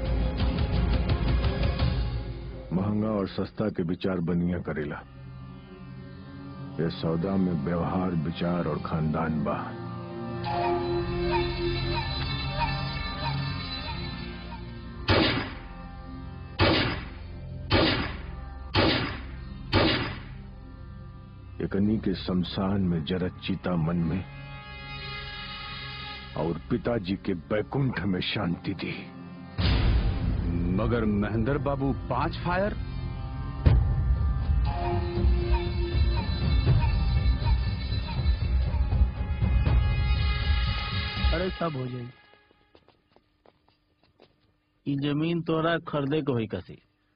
महंगा और सस्ता के विचार बनिया करेला ये सौदा में व्यवहार विचार और खानदान बा एकनी के शमशान में जरत चीता मन में और पिताजी के बैकुंठ में शांति थी मगर महेंद्र बाबू पांच फायर अरे सब हो जाएगी ई जमीन तोरा खरीदे के होई कसी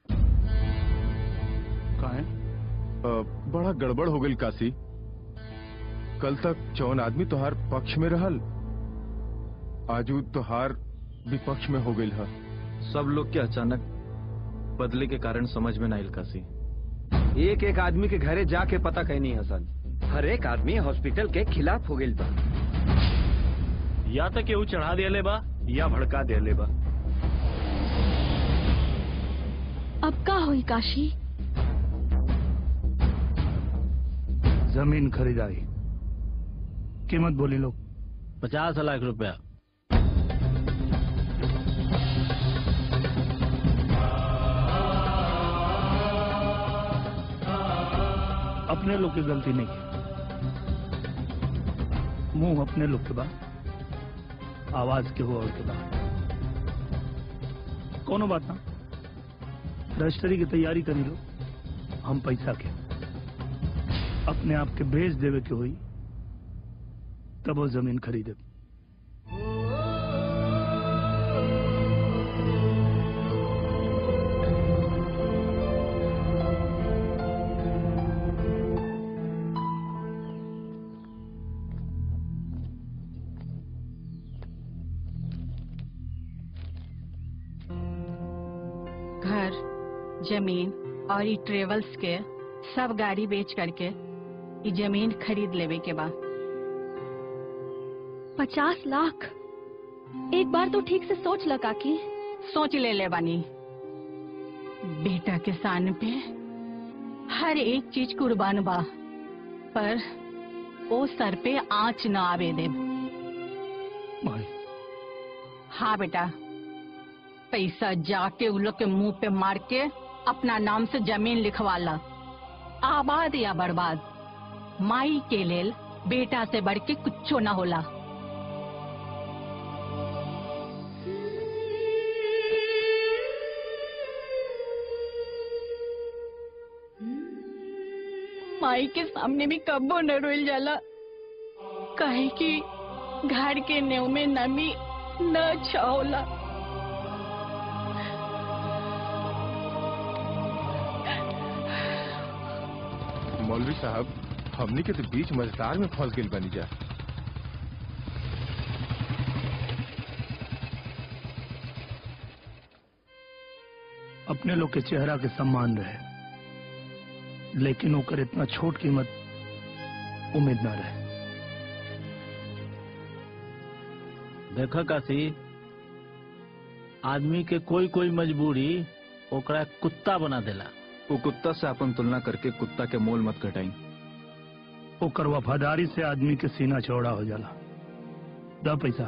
काहे बड़ा गड़बड़ हो गई काशी कल तक चौन आदमी तोहार पक्ष में रहल आजू तोहार विपक्ष में हो गई है सब लोग के अचानक बदले के कारण समझ में ना आइल काशी एक एक आदमी के घरे जाके पता कहनी हसन हर एक आदमी हॉस्पिटल के खिलाफ हो गई बा या तो केहू चढ़ा दिया बा या भड़का दिया बा अब का हुई काशी जमीन खरीदारी कीमत बोली लोग पचास लाख रुपया अपने लोग की गलती नहीं है मुंह अपने लोग के बा आवाज के हो और के बा कोनो बात ना रजिस्ट्री की तैयारी करी लो हम पैसा के अपने आप के भेज देवे के हुई तब वो जमीन खरीदे घर जमीन और ई ट्रेवल्स के सब गाड़ी बेच करके ई जमीन खरीद लेवे के बाद पचास लाख एक बार तो ठीक से सोच लगा की सोच ले ले बानी बेटा के सान पे हर एक चीज कुर्बान बा पर ओ सर पे आंच न आवे दे हाँ बेटा पैसा जाके उन लोग के मुंह पे मार के अपना नाम से जमीन लिखवा ला आबाद या बर्बाद माई के लेल बेटा से बढ़ के कुछो न होला माई के सामने भी कब्बो न रोल जाला कहे कि घर के नेव में नमी न अच्छा होला मौलवी साहब हमनी के तो बीच मझधार में फंस गई बनी जा अपने लोग के चेहरा के सम्मान रहे लेकिन ओकर इतना छोट कीमत उम्मीद ना रहे देखा काशी आदमी के कोई कोई मजबूरी ओकरा कुत्ता बना देला वो कुत्ता से अपन तुलना करके कुत्ता के मोल मत घटाई ओकर वफादारी से आदमी के सीना चौड़ा हो जाला दा पैसा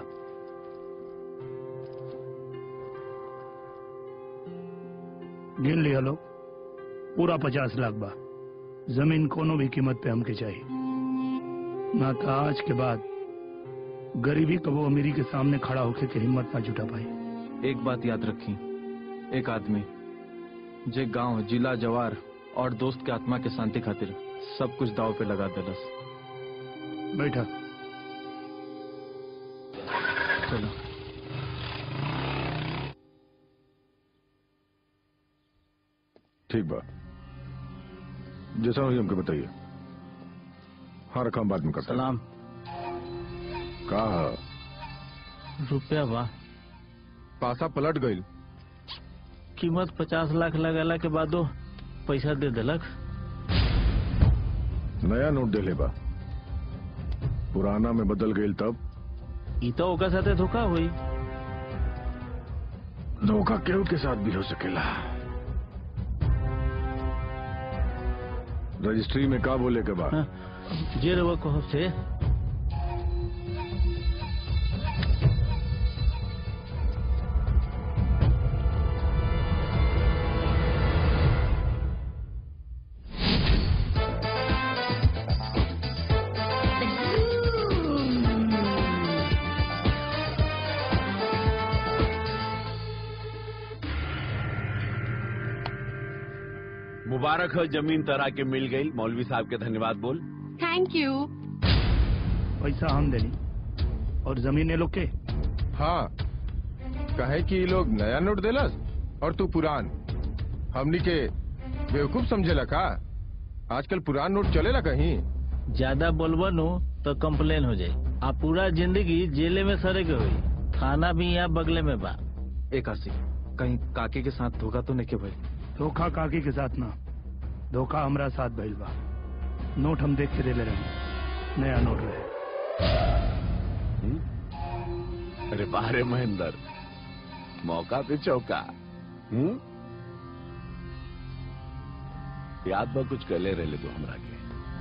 गिन लिया लो पूरा पचास लाख बा जमीन कोनो भी कीमत पे हमके चाहिए ना तो आज के बाद गरीबी कबो अमीरी के सामने खड़ा होके के हिम्मत ना जुटा पाई एक बात याद रखी एक आदमी जे गांव जिला जवार और दोस्त के आत्मा के शांति खातिर सब कुछ दाव पे लगा देलस बैठा चलो ठीक बा जैसा हुई हमको बताइए हाँ रखा हम बाद में करते सलाम कहा रुपया बा पासा पलट गई कीमत पचास लाख लगाला के बादो पैसा दे देलक नया नोट दे ले बा पुराना में बदल गई तब ई तो ओकर साथे धोखा हुई धोखा केहू के साथ भी हो सकेला रजिस्ट्री में का बोले के बाद जे रवा कहो से मुबारक हो जमीन तरह के मिल गई मौलवी साहब के धन्यवाद बोल थैंक यू पैसा हम देनी और जमीन ये लोग के हाँ कहे कि ये लोग नया नोट देलस और तू पुरान हमनी के बेवकूफ समझेला का आजकल पुरान नोट चलेला कहीं ज्यादा बोलबो नु तो कंप्लेन हो जाई आ पूरा जिंदगी जेले में सरे के हुई थाना भी यहाँ बगले में बा एक आसी कहीं काके के साथ धोखा तो नहीं के भाई धोखा काकी के साथ ना धोखा हमरा साथ भइल बा नोट हम देख के दे ले रहे नया नोट रहे अरे बारे महेंद्र मौका पे चौका हम्म याद बा कुछ कले रहे तो हमरा के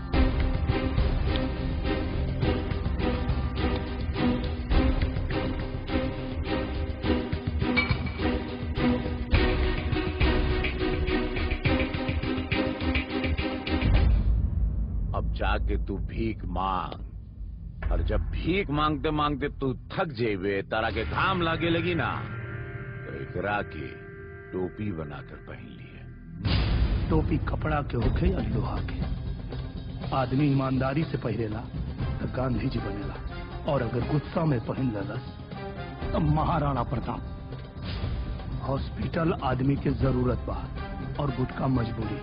अब जाके तू भीख मांग और जब भीख मांगते मांगते तू थक जेबे तारा के घाम लागे लगी ना तो एकरा के टोपी बनाकर पहन लिए टोपी कपड़ा के होखे या लोहा के आदमी ईमानदारी से पहिरेला तो गांधी जी बनेला और अगर गुस्सा में पहन लेलस तो महाराणा प्रताप हॉस्पिटल आदमी के जरूरत बा और गुटका मजबूरी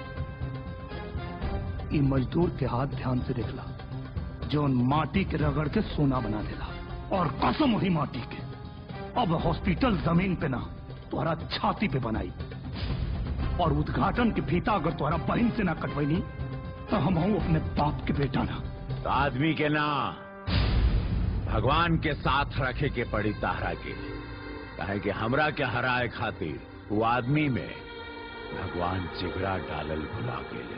ई मजदूर के हाथ ध्यान से देखला जो माटी के रगड़ के सोना बना देला और कसम हुई माटी के अब हॉस्पिटल जमीन पे ना तुम्हारा छाती पे बनाई और उद्घाटन के फीता अगर तुम्हारा बहन से ना कटवैनी तो हम हूं अपने बाप के बेटा ना तो आदमी के ना भगवान के साथ रखे के पड़ी तारा के कहे कि हमरा के हराए खातिर वो आदमी में भगवान चिगड़ा डालल भुला गेले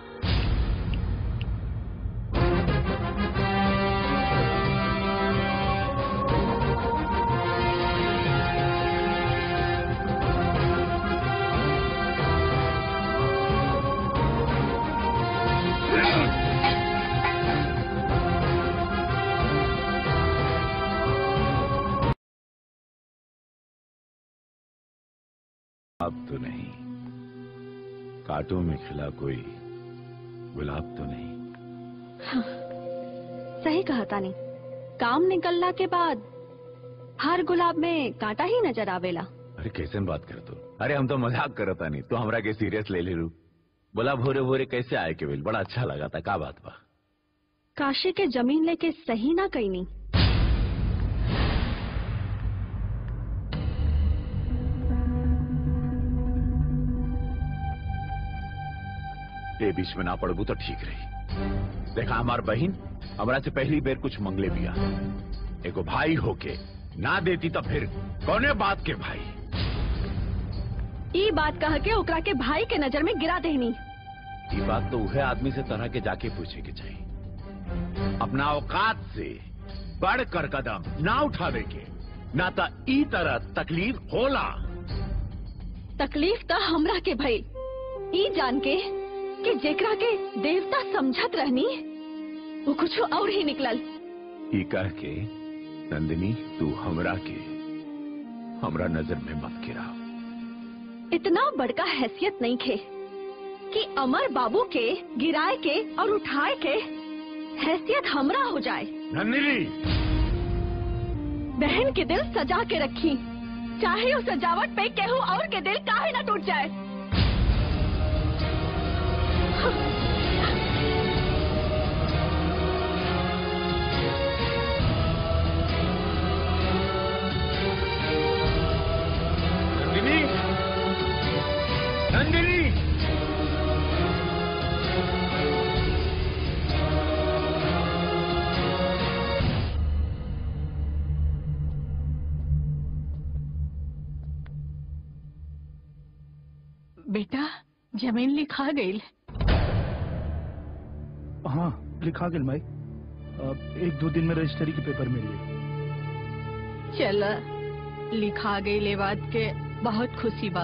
अब तो नहीं कांटों में खिला कोई गुलाब तो नहीं हाँ, सही कहा तानी काम निकलना के बाद हर गुलाब में कांटा ही नजर आवेला अरे कैसे बात कर तू अरे हम तो मजाक करता नहीं तू हमरा के सीरियस ले ले रू बोला भोरे भोरे कैसे आए के बड़ा अच्छा लगा था का बात बा काशी के जमीन लेके सही ना कहीं नहीं ते बीच में ना पड़बू तो ठीक रही देखा हमार बहन हमरा से पहली बेर कुछ मंगले बिया एगो भाई होके ना देती तो फिर कौने बात के भाई ई बात कह के ओकरा के भाई के नजर में गिरा देनी ये बात तो उहे आदमी से तरह के जाके पूछे के चाहिए अपना औकात से बढ़ कर कदम ना उठावे के ना तो ई तरह तकलीफ होला तकलीफ तो हमरा के भई ई जान के कि जेकरा के देवता समझत रहनी वो कुछ और ही निकलल ई कह के नंदिनी तू हमरा के हमरा नजर में मत गिरा इतना बड़का हैसियत नहीं खे कि अमर बाबू के गिराए के और उठाए के हैसियत हमरा हो जाए नंदिनी बहन के दिल सजा के रखी चाहे उस सजावट पे केहू और के दिल काहे न टूट जाए नंदिनी नंदिनी बेटा जमीन लिखा गई हाँ लिखा गेल माई अब एक दो दिन में रजिस्ट्री के पेपर मिल गए चल लिखा गई ले बात के बहुत खुशी बा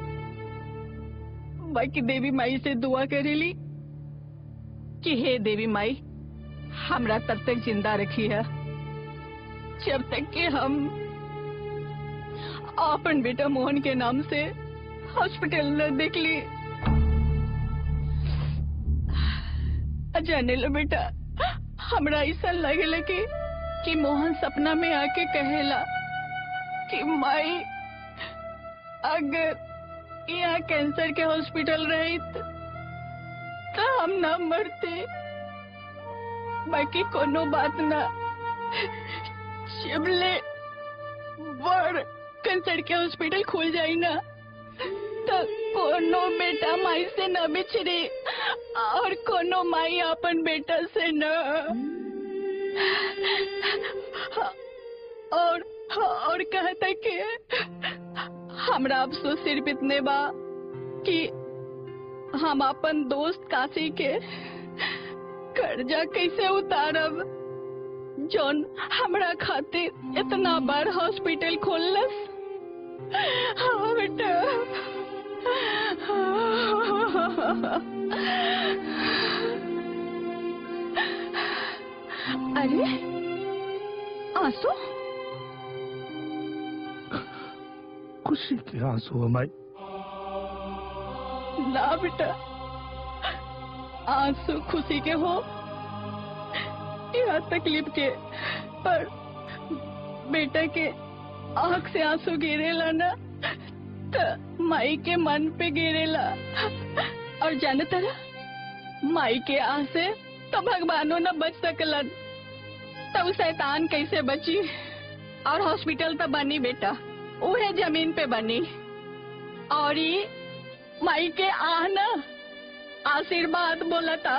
बाकी देवी माई से दुआ करेली कि हे देवी माई हमरा तब तक जिंदा रखी है जब तक कि हम अपन बेटा मोहन के नाम से हॉस्पिटल न देख ली जाने लो बेटा हमरा ऐसा लगेला कि कि मोहन सपना में आके कहेला कि माई अगर यहाँ कैंसर के हॉस्पिटल रही तो हम ना मरते बाकी कोनो बात ना शिवले बड़ कैंसर के हॉस्पिटल खुल जाई ना तो कोनो बेटा माई से न बिछड़ी और कोनो माई अपन बेटा से न और और कहता कि हमरा अफसोस सिर्फ इतने बा कि हम अपन दोस्त काशी के कर्जा कैसे उतारब जौन हमरा खातिर इतना बार हॉस्पिटल खोलस हाँ बेटा अरे आंसू खुशी के आंसू हमारी ना बेटा आंसू खुशी के हो या तकलीफ के पर बेटा के आंख से आंसू गिरेला ना तो माई के मन पे गिरेला और जाने तरह माई के आह से तो भगवानो न बच सकलन तब शैतान कैसे बची और हॉस्पिटल तो बनी बेटा उहे जमीन पे बनी और ये माई के आह न आशीर्वाद बोला था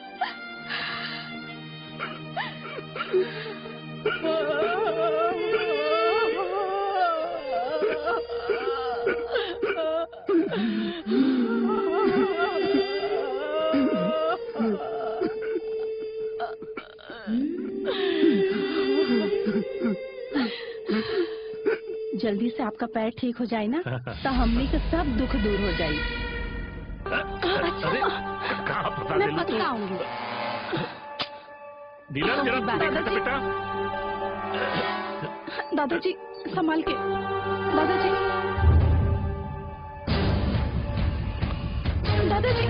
जल्दी से आपका पैर ठीक हो जाए ना तो हमने के सब दुख दूर हो जाए अरे कहाँ फंसा मैं दिल तू? बताऊंगी नीलम जरा दादाजी। देखा था बेटा दादाजी संभाल के दादाजी दादाजी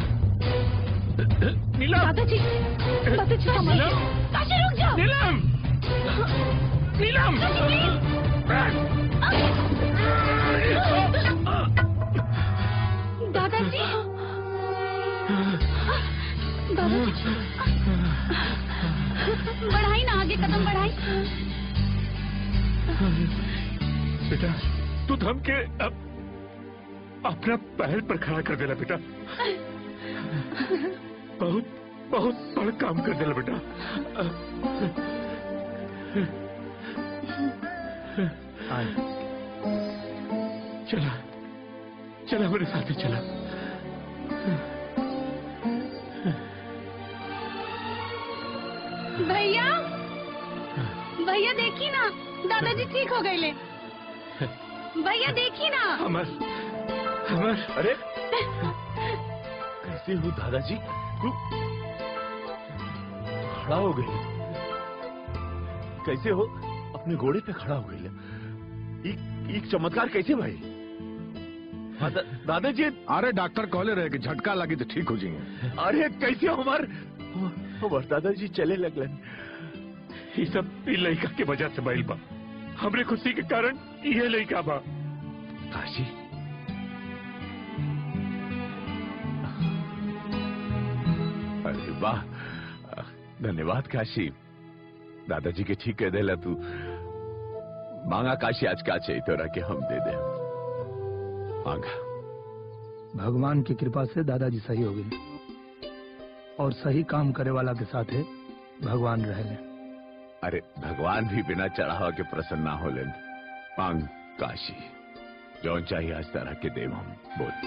नीलम दादाजी दादाजी संभाल के काशी रुक जाओ नीलम नीलम दादाजी दादाजी बढ़ाई ना आगे कदम बढ़ाई बेटा तू थम के अब अपना पैर पर खड़ा कर देना बेटा बहुत बहुत बड़ा काम कर दिला बेटा चला चला मेरे साथ ही चला भैया भैया देखी ना दादाजी ठीक हो गए ले भैया देखी ना अमर अमर अरे कैसे हो दादाजी तू खड़ा हो गई कैसे हो अपने घोड़े पे खड़ा हो गई एक, एक चमत्कार कैसे भाई हाँ, दा, दादाजी अरे डॉक्टर कहले रहे कि झटका लगी तो ठीक हो जाएंगे अरे कैसे हो हमार हमार दादाजी चले लगलन ये सब ई लड़का के वजह से भइल बा हमरे खुशी के कारण ये लड़का बा काशी अरे वाह धन्यवाद काशी दादाजी के ठीक कह देला तू मांगा काशी आज का चाहिए तोरा के हम दे दे मांगा भगवान की कृपा से दादाजी सही हो गए और सही काम करे वाला के साथ है भगवान रहे अरे भगवान भी बिना चढ़ावा के प्रसन्न ना होले मांग काशी जौन चाहिए आज तरह के देव हम बोल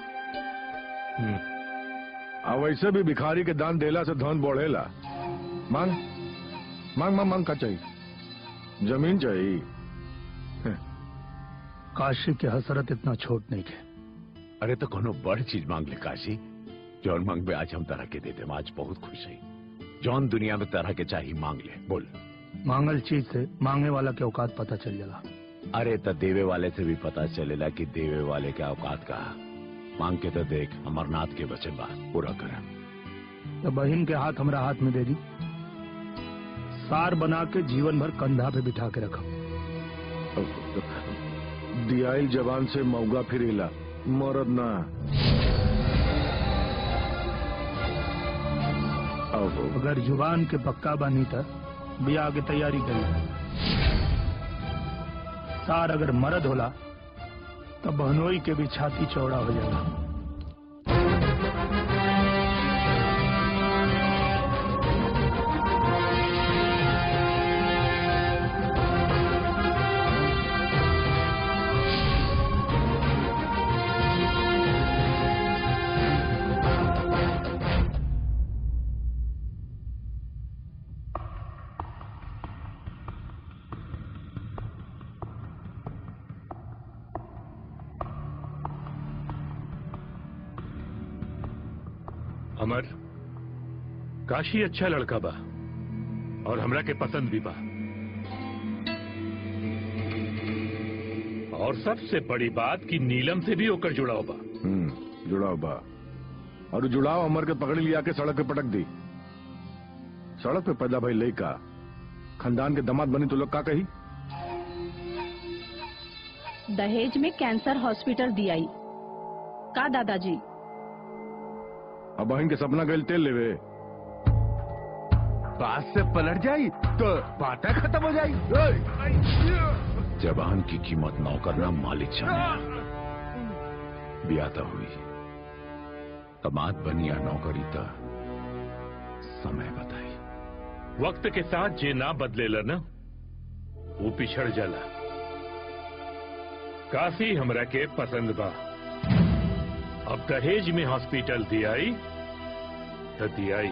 अब वैसे भी भिखारी के दान देला से धन बढ़ेला मांग मांग मांग मांग का चाहिए जमीन चाहिए काशी की हसरत इतना छोट नहीं है अरे तो कोनो बड़ चीज मांग ले काशी जौन मांग आज हम तरह के दे दे आज बहुत खुश है जौन दुनिया में तरह के चाहिए मांग ले बोल मांगल चीज से मांगने वाला के औकात पता चल जाला अरे तो देवे वाले से भी पता चलेला कि देवे वाले के औकात का मांग के तो देख अमरनाथ के वचन बा पूरा कर तो बहन के हाथ हमरा हाथ में दे दी सार बना के जीवन भर कंधा पे बिठा के रखा दियाई जवान से मौगा फिरेला मरद ना अगर जुबान के पक्का बानी था बियाह की तैयारी करी सार अगर मर्द होला तो बहनोई के भी छाती चौड़ा हो जाएगा अमर काशी अच्छा लड़का बा और हमरा के पसंद भी बा और सबसे बड़ी बात कि नीलम से भी होकर जुड़ाव बा हम्म जुड़ाव बा और जुड़ाव अमर के पकड़ लिया के सड़क पे पटक दी सड़क पे पैदा भाई लड़का खानदान के दामाद बनी तो लोग का कही दहेज में कैंसर हॉस्पिटल दियाई का दादाजी अब बहन के सपना गल तेल लेवे बात से पलट जाई तो बातें खत्म हो जाई जवान की कीमत नौकर ना मालिक जाने ब्याता हुई कमात बनी या नौकरी था समय बताई वक्त के साथ जे ना बदलेला ना वो पिछड़ जाला काफी हमरा के पसंद बा अब दहेज में हॉस्पिटल दियाई तो दियाई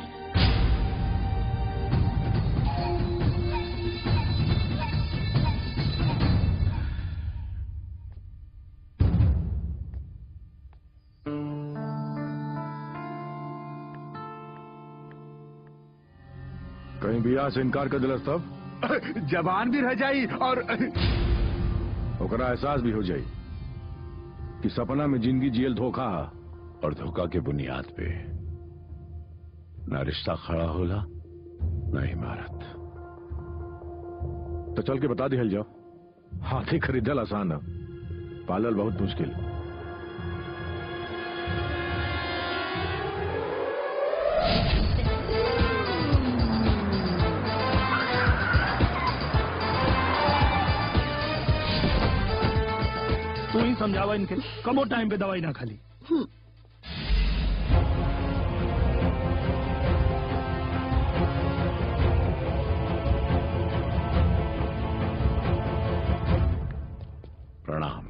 कहीं बियाह से इनकार कर दिलस तब जवान भी रह जाई और ओकरा एहसास भी हो जाई कि सपना में जिंदगी जियल धोखा हा और धोखा के बुनियाद पे न रिश्ता खड़ा होला न इमारत तो चल के बता दिहल जाओ हाथी खरीदल आसान है पालल बहुत मुश्किल तू ही समझावा इनके कबो टाइम पे दवाई ना खाली प्रणाम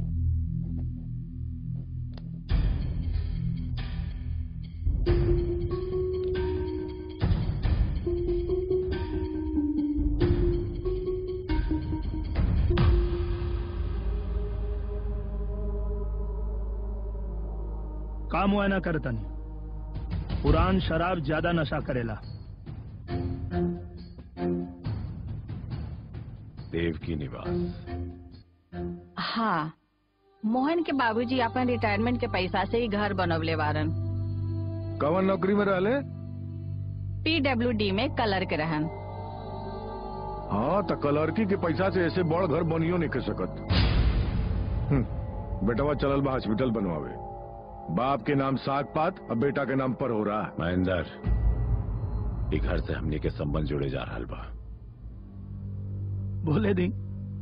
काम हुआ ना करता नहीं पुरान शराब ज्यादा नशा करेला देव की निवास हाँ मोहन के बाबूजी अपन रिटायरमेंट के पैसा से ही घर बनवले वारन कवन नौकरी में रहले पीडब्ल्यूडी में कलर के रहन हाँ तो कलरकी के पैसा से ऐसे बड़ घर बनियो नहीं कर सकत हम्म, बेटवा चलल बा हॉस्पिटल बनवावे बाप के नाम साग पात अब बेटा के नाम पर हो रहा है महेंद्र ई घर से हमने के संबंध जुड़े जा रहा बा बोले दी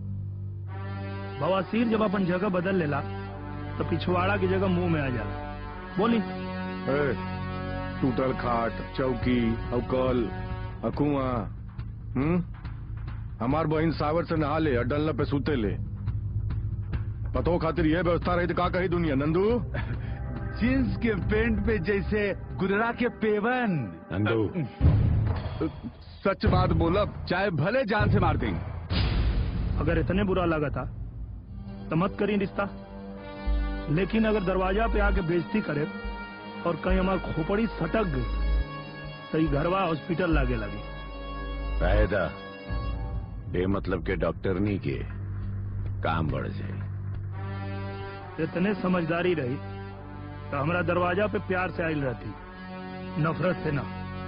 बवासीर जब अपन जगह बदल लेला तो पिछवाड़ा की जगह मुंह में आ जाला बोली ए, टूटल खाट चौकी अवकल अकुआ हम्म हमार बहन सावर से नहा ले और डलना पे सूते ले पतो खातिर यह व्यवस्था रही तो का कही दुनिया नंदू जींस के पेंट पे जैसे गुजरा के पेवन नंदू सच बात बोला चाहे भले जान से मार देंगे अगर इतने बुरा लगा था तो मत करी रिश्ता लेकिन अगर दरवाजा पे आके बेइज्जती करे और कहीं हमार खोपड़ी सटक गई तो ये घरवा हॉस्पिटल लागे लगी फायदा बेमतलब के डॉक्टर नहीं के काम बढ़ जाए इतने समझदारी रही तो हमारा दरवाजा पे प्यार से आयल रहती नफरत से ना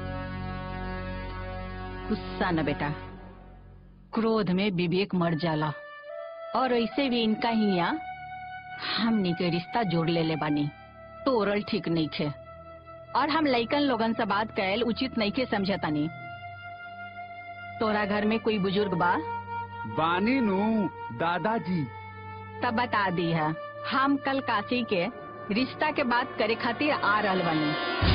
गुस्सा न बेटा क्रोध में विवेक मर जाला और ऐसे भी इनका ही यहाँ हमनी के रिश्ता जोड़ ले ले बानी तोरल ठीक नहीं खे और हम लइकन लोगन से बात कैल उचित नहीं के समझतानी तोरा घर में कोई बुजुर्ग बा बानी नू दादाजी तब बता दी है हम कल काशी के रिश्ता के बात करे खातिर आ रहल बनी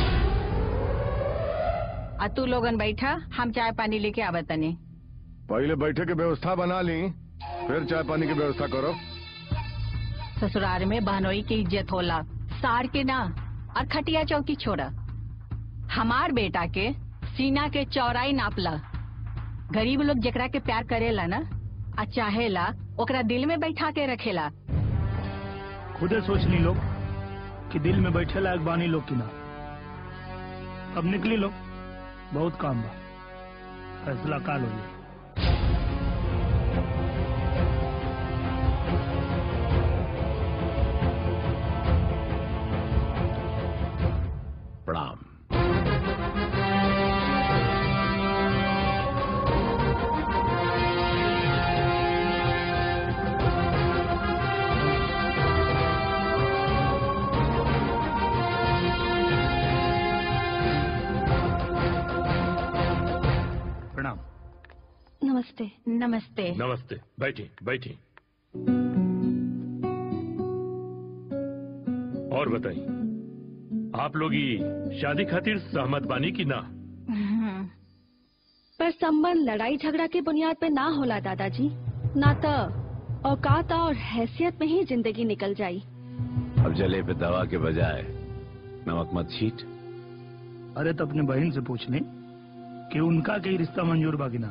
आ तू लोगन बैठा हम चाय पानी लेके आवतनी पहले बैठे के व्यवस्था बना ली फिर चाय पानी की व्यवस्था करो ससुराल में बहनोई की इज्जत होला सार के ना और खटिया चौकी छोड़ा हमार बेटा के सीना के चौड़ाई नापला गरीब लोग जेकरा के प्यार करेला ना आ चाहेला ओकरा दिल में बैठा के रखेला खुदे सोच ली लोग कि दिल में बैठे लायक बानी लोग की ना अब निकली लोग बहुत काम बा फैसला काल हो जाए प्रणाम प्रणाम नमस्ते नमस्ते नमस्ते बैठी बैठी और बताइए आप लोग ये शादी खातिर सहमत बानी की ना पर संबंध लड़ाई झगड़ा के बुनियाद पे ना होला दादाजी ना तो औकात और हैसियत में ही जिंदगी निकल जाई अब जले पे दवा के बजाय नमक मत छीट अरे तो अपने बहन से पूछ ले कि उनका कई रिश्ता मंजूर बा कि ना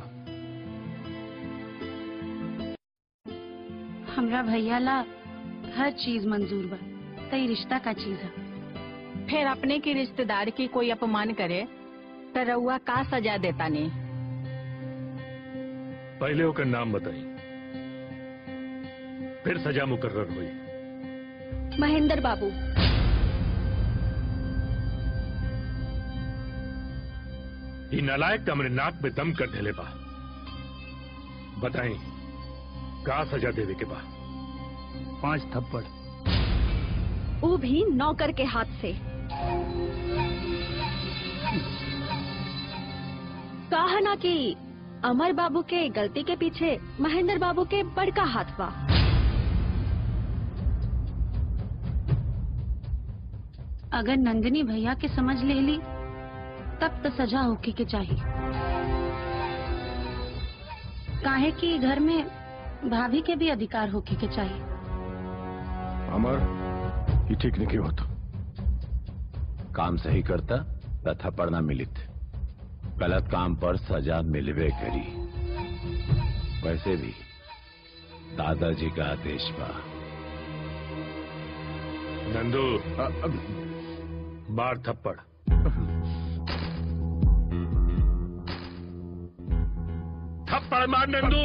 हमरा भैया ला हर चीज मंजूर बा तई रिश्ता का चीज है फिर अपने की रिश्तेदार की कोई अपमान करे तो रउआ का सजा देता ने पहले होकर नाम बताई फिर सजा मुकर्र हुई महेंद्र बाबू ये नालायक तो हमने नाक में दम कर ढेले बा बताएं का सजा देवे के बा पांच थप्पड़ वो भी नौकर के हाथ से कहा ना कि अमर बाबू के गलती के पीछे महेंद्र बाबू के बड़का हाथ बा अगर नंदिनी भैया के समझ ले ली तब तो सजा होके के चाहिए काहे कि घर में भाभी के भी अधिकार होके के चाहिए अमर ये ठीक नहीं होता काम सही करता त थप्पड़ ना मिलित गलत काम पर सजा मिलवे करी वैसे भी दादाजी का आदेश बा नंदू मार थप्पड़ थप्पड़ मार नंदू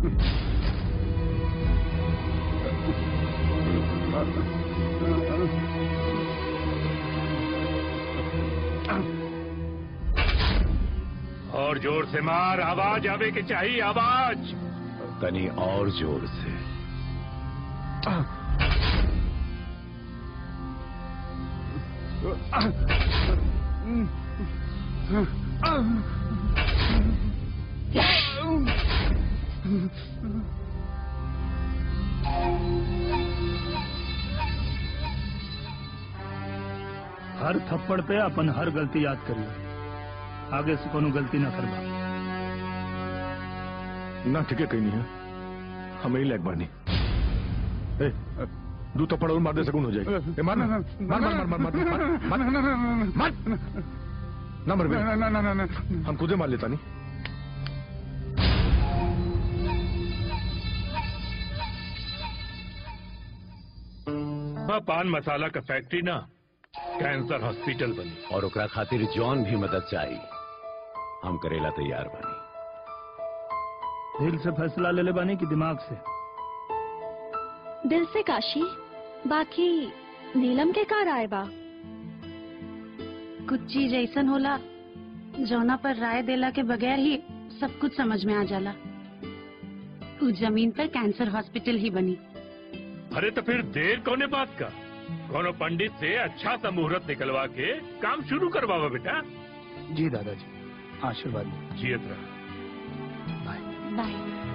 और जोर से मार आवाज आवे के चाहिए आवाज तनी और जोर से हर थप्पड़ पे अपन हर गलती याद करिए आगे से कोनो गलती ना करबा ना ठीक है कहीं नहीं है हमें ही लैग बानी ए, दू थप्पड़ और मार दे सकून हो जाएगी ए, मार ना मार मार मार मार मार मार मार मार ना मर ना, ना, ना, ना, ना। हम खुदे मार लेता नहीं हाँ, पान मसाला का फैक्ट्री ना कैंसर हॉस्पिटल बनी और ओकरा खातिर जौन भी मदद चाहिए हम करेला तैयार बनी दिल से फैसला ले ले बानी कि दिमाग से दिल से काशी बाकी नीलम के कार आए बा कुछ चीज ऐसन होला जौना पर राय देला के बगैर ही सब कुछ समझ में आ जाला उस जमीन पर कैंसर हॉस्पिटल ही बनी अरे तो फिर देर कोने बात का कोनो पंडित से अच्छा सा मुहूर्त निकलवा के काम शुरू करवावा बेटा जी दादाजी आशीर्वाद जियत रहा बाय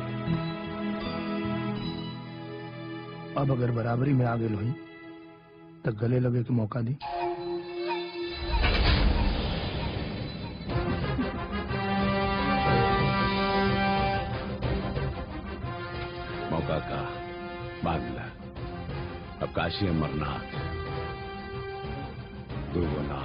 अब अगर बराबरी में आगे हुई तो गले लगे के मौका दी मौका का बादला अब काशी अमरनाथ दुगुना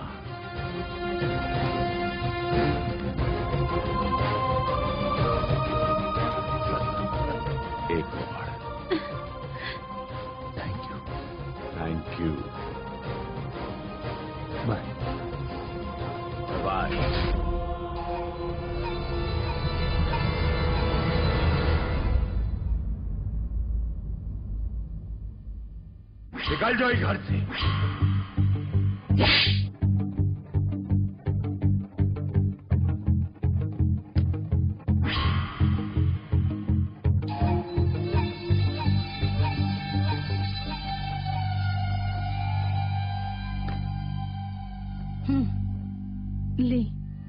एक और thank you thank you bye bye निकल जाओ इस घर से हम्म, ली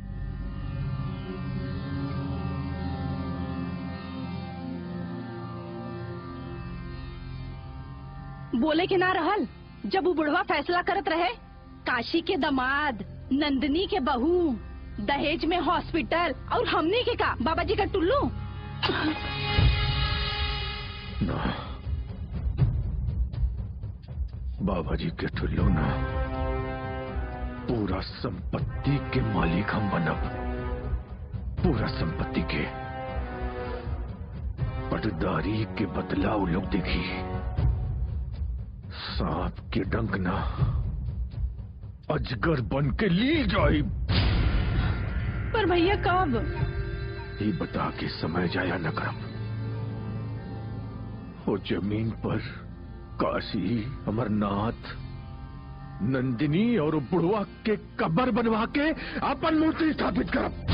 बोले के ना रहल जब वो बुढ़वा फैसला करत रहे काशी के दमाद नंदनी के बहू दहेज में हॉस्पिटल और हमने के का बाबा जी का टुल्लू ना बाबा जी के ठुल्लो ना पूरा संपत्ति के मालिक हम बनब पूरा संपत्ति के पटदारी के बदला वो लोग देखी सांप के डंक ना अजगर बन के ली जाई पर भैया कब ये बता के समय जाया न करब वो जमीन पर काशी अमरनाथ नंदिनी और बुढ़वा के कब्र बनवा के अपन मूर्ति स्थापित करब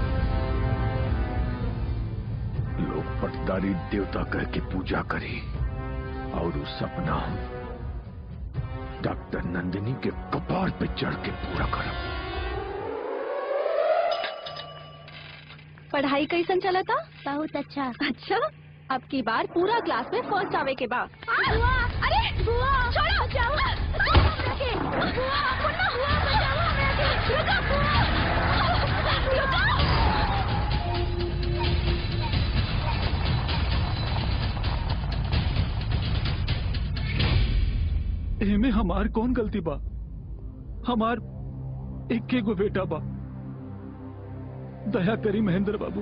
लोग पटदारी देवता कह के पूजा करी और उस सपना डॉक्टर नंदिनी के कपार पे चढ़ के पूरा करब पढ़ाई कैसन चला था बहुत अच्छा अच्छा अब की बार पूरा क्लास में फर्स्ट आवे के बाद बुआ अरे बुआ छोड़ो जाओ बुआ मुन्ना हुआ बचाओ रुको बुआ रुको एमे हमार कौन गलती बा हमार इक्के गो बेटा बा दया करी महेंद्र बाबू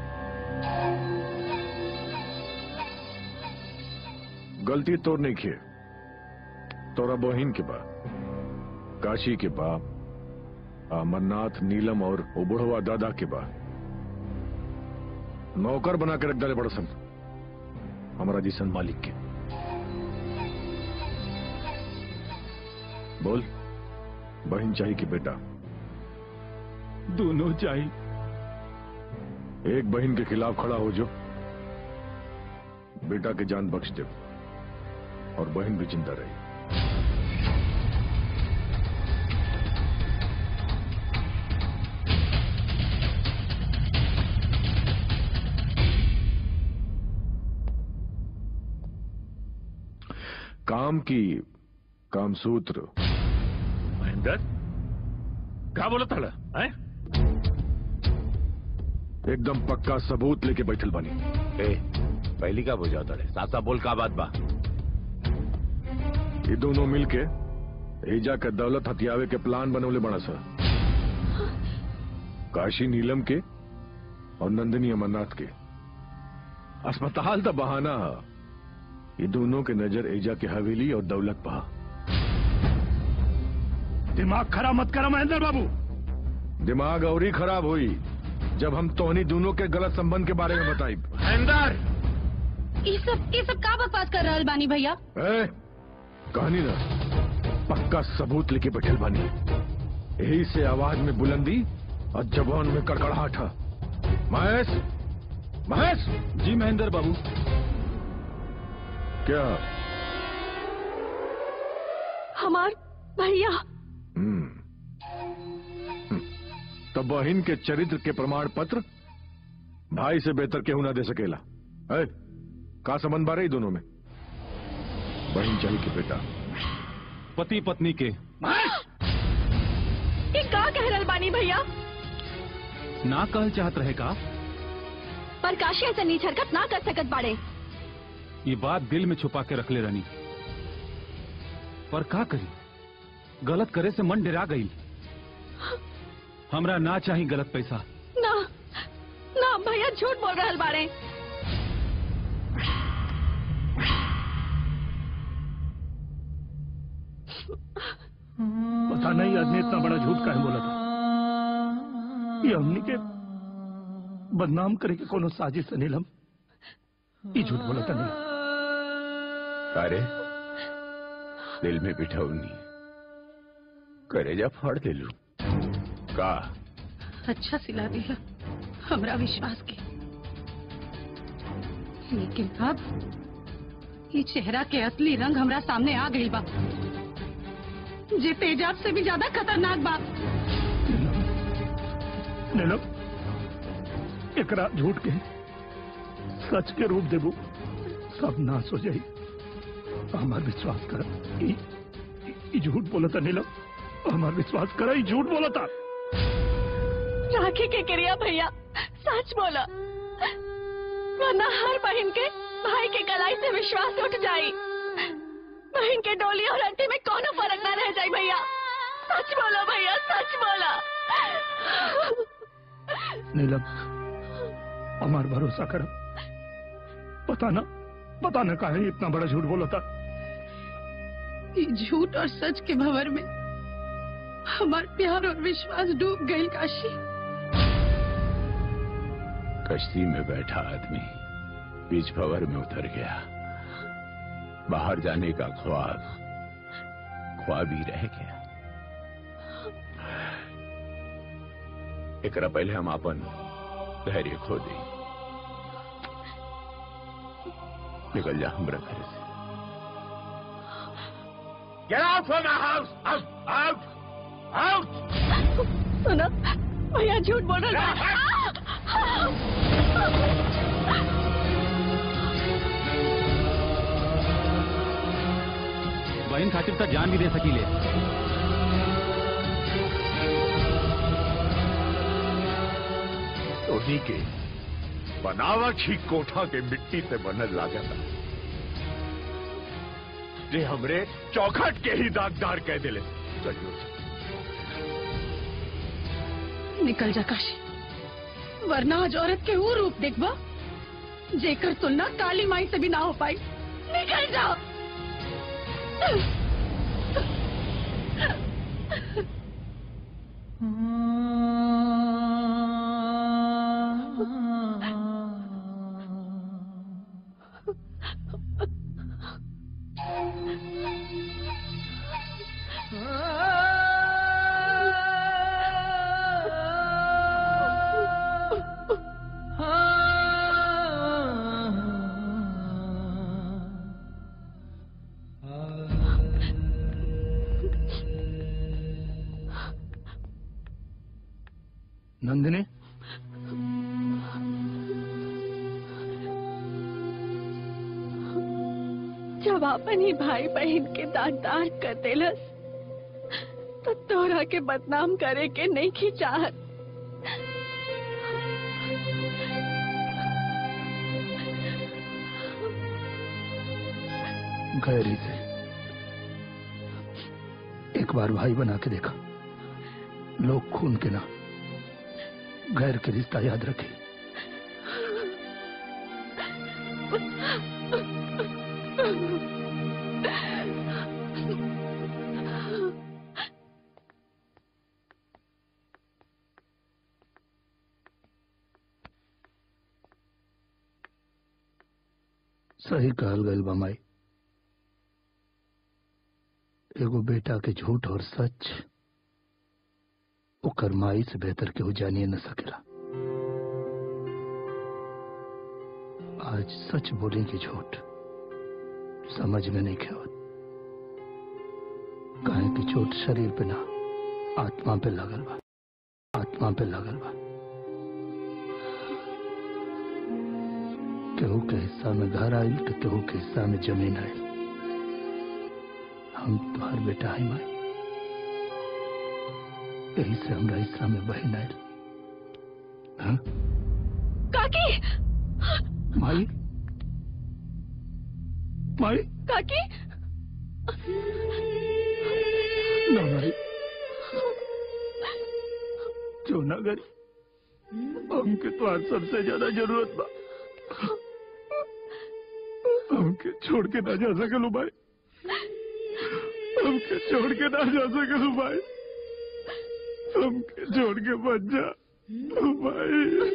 गलती तोर नहीं किए तोरा बहिन के बा काशी के बा अमरनाथ नीलम और उबड़वा दादा के बा नौकर बना के रख डाले बड़सन हमारा जिसन मालिक के बोल बहन चाहिए कि बेटा दोनों चाहिए एक बहन के खिलाफ खड़ा हो जो बेटा के जान बख्श दे और बहन भी जिंदा रही काम की कामसूत्र महेंद्र क्या बोला था हैं? एकदम पक्का सबूत लेके बैठल बानी ए पहली का बुझा तड़े सासा बोल का बात बा ये दोनों मिलके एजा के दौलत हथियावे के प्लान बनवले बड़ा सा काशी नीलम के और नंदिनी अमरनाथ के अस्पताल तो बहाना है ये दोनों के नजर एजा के हवेली और दौलत पहा दिमाग खराब मत करो महेंद्र बाबू दिमाग और ही खराब हुई जब हम तोहनी दोनों के गलत संबंध के बारे में बताई ये सब ये सब का बकवास कर रहल बानी भैया ए, कहानी ना पक्का सबूत लेके बैठल बानी यही से आवाज में बुलंदी और जबान में कड़कड़ाहट है महेश महेश जी महेंद्र बाबू क्या हमार भैया हम्म हम्म। तो बहन के चरित्र के प्रमाण पत्र भाई से बेहतर केहू ना दे सकेला है का संबंध बारे दोनों में बहन चाहिए कि बेटा पति पत्नी के ये का कह रहल बानी भैया ना कहल चाहत रहे का पर काशी ऐसा नीच हरकत ना कर सकत बाड़े ये बात दिल में छुपा के रखले रहनी पर का करी गलत करे से मन डरा गई हमरा ना चाही गलत पैसा ना ना भैया झूठ बोल रहल बाड़े पता नहीं आदमी इतना बड़ा झूठ काहे बोला था ये हमनी के बदनाम करे के कोनो साजिश से नीलम ये झूठ बोला था नहीं अरे दिल में बिठाऊनी करेजा फाड़ दे लू का अच्छा सिला दिया हमरा विश्वास के लेकिन अब ये चेहरा के असली रंग हमरा सामने आ गई बा जे तेजाब से भी ज्यादा खतरनाक बा नीलम एकरा झूठ के सच के रूप देबू सब नाश हो जाई हमार विश्वास कर ई- ई झूठ बोला था नीलम हमार विश्वास कर ई झूठ बोला था राखी के क्रिया भैया सच बोला वरना हर बहन के भाई के कलाई से विश्वास उठ जाई बहन के डोली और अंटी में कोनो फर्क ना रह जाई भैया सच बोलो भैया सच बोला नीलम हमार भरोसा कर पता ना पता ना काहे इतना बड़ा झूठ बोला था ये झूठ और सच के भंवर में हमार प्यार और विश्वास डूब गई काशी कश्ती में बैठा आदमी बीच भंवर में उतर गया बाहर जाने का ख्वाब ख्वाब ही रह गया एकरा पहले हम अपन धैर्य खो दी निकल जा हमरा घर से Get out from my house! Out! Out! Out! सुनो भैया झूठ बोल रहा बहन खातिर तक जान भी दे सकीले उन्हीं के बनावट ही कोठा के मिट्टी से बनल लागता जे हमरे चौखट के ही दागदार कह दिले चलियो निकल जा काशी वरना आज औरत के वो रूप देखबा जेकर तुलना काली माई से भी ना हो पाई निकल जा नंदिनी जब अपन ही भाई बहन के दागदार कर देलस तो तोरा के बदनाम करे के नहीं की चाहत गैरी से एक बार भाई बना के देखा लोग खून के ना गैर के रिश्ता याद रखे सही कहल गईल बा माई एगो बेटा के झूठ और सच ओकर माई से बेहतर केहू जानिए न सकेला आज सच बोले की झूठ समझ में नहीं खेवत काहे की चोट शरीर पे ना आत्मा पे लगल बा आत्मा पे लगल बा केहू के हिस्सा में घर आयल तो केहू के हिस्सा में जमीन आयल हम तुम्हार बेटा है माई यही से हमरा हिस्सा में बहन आयल हाँ? काकी माई माई काकी ना माई जो ना करी हमके तो आज सबसे ज्यादा जरूरत बा हमके छोड़ के ना जा सकलू भाई हमके छोड़ के ना जा सकलू भाई हमके छोड़ के बच जा भाई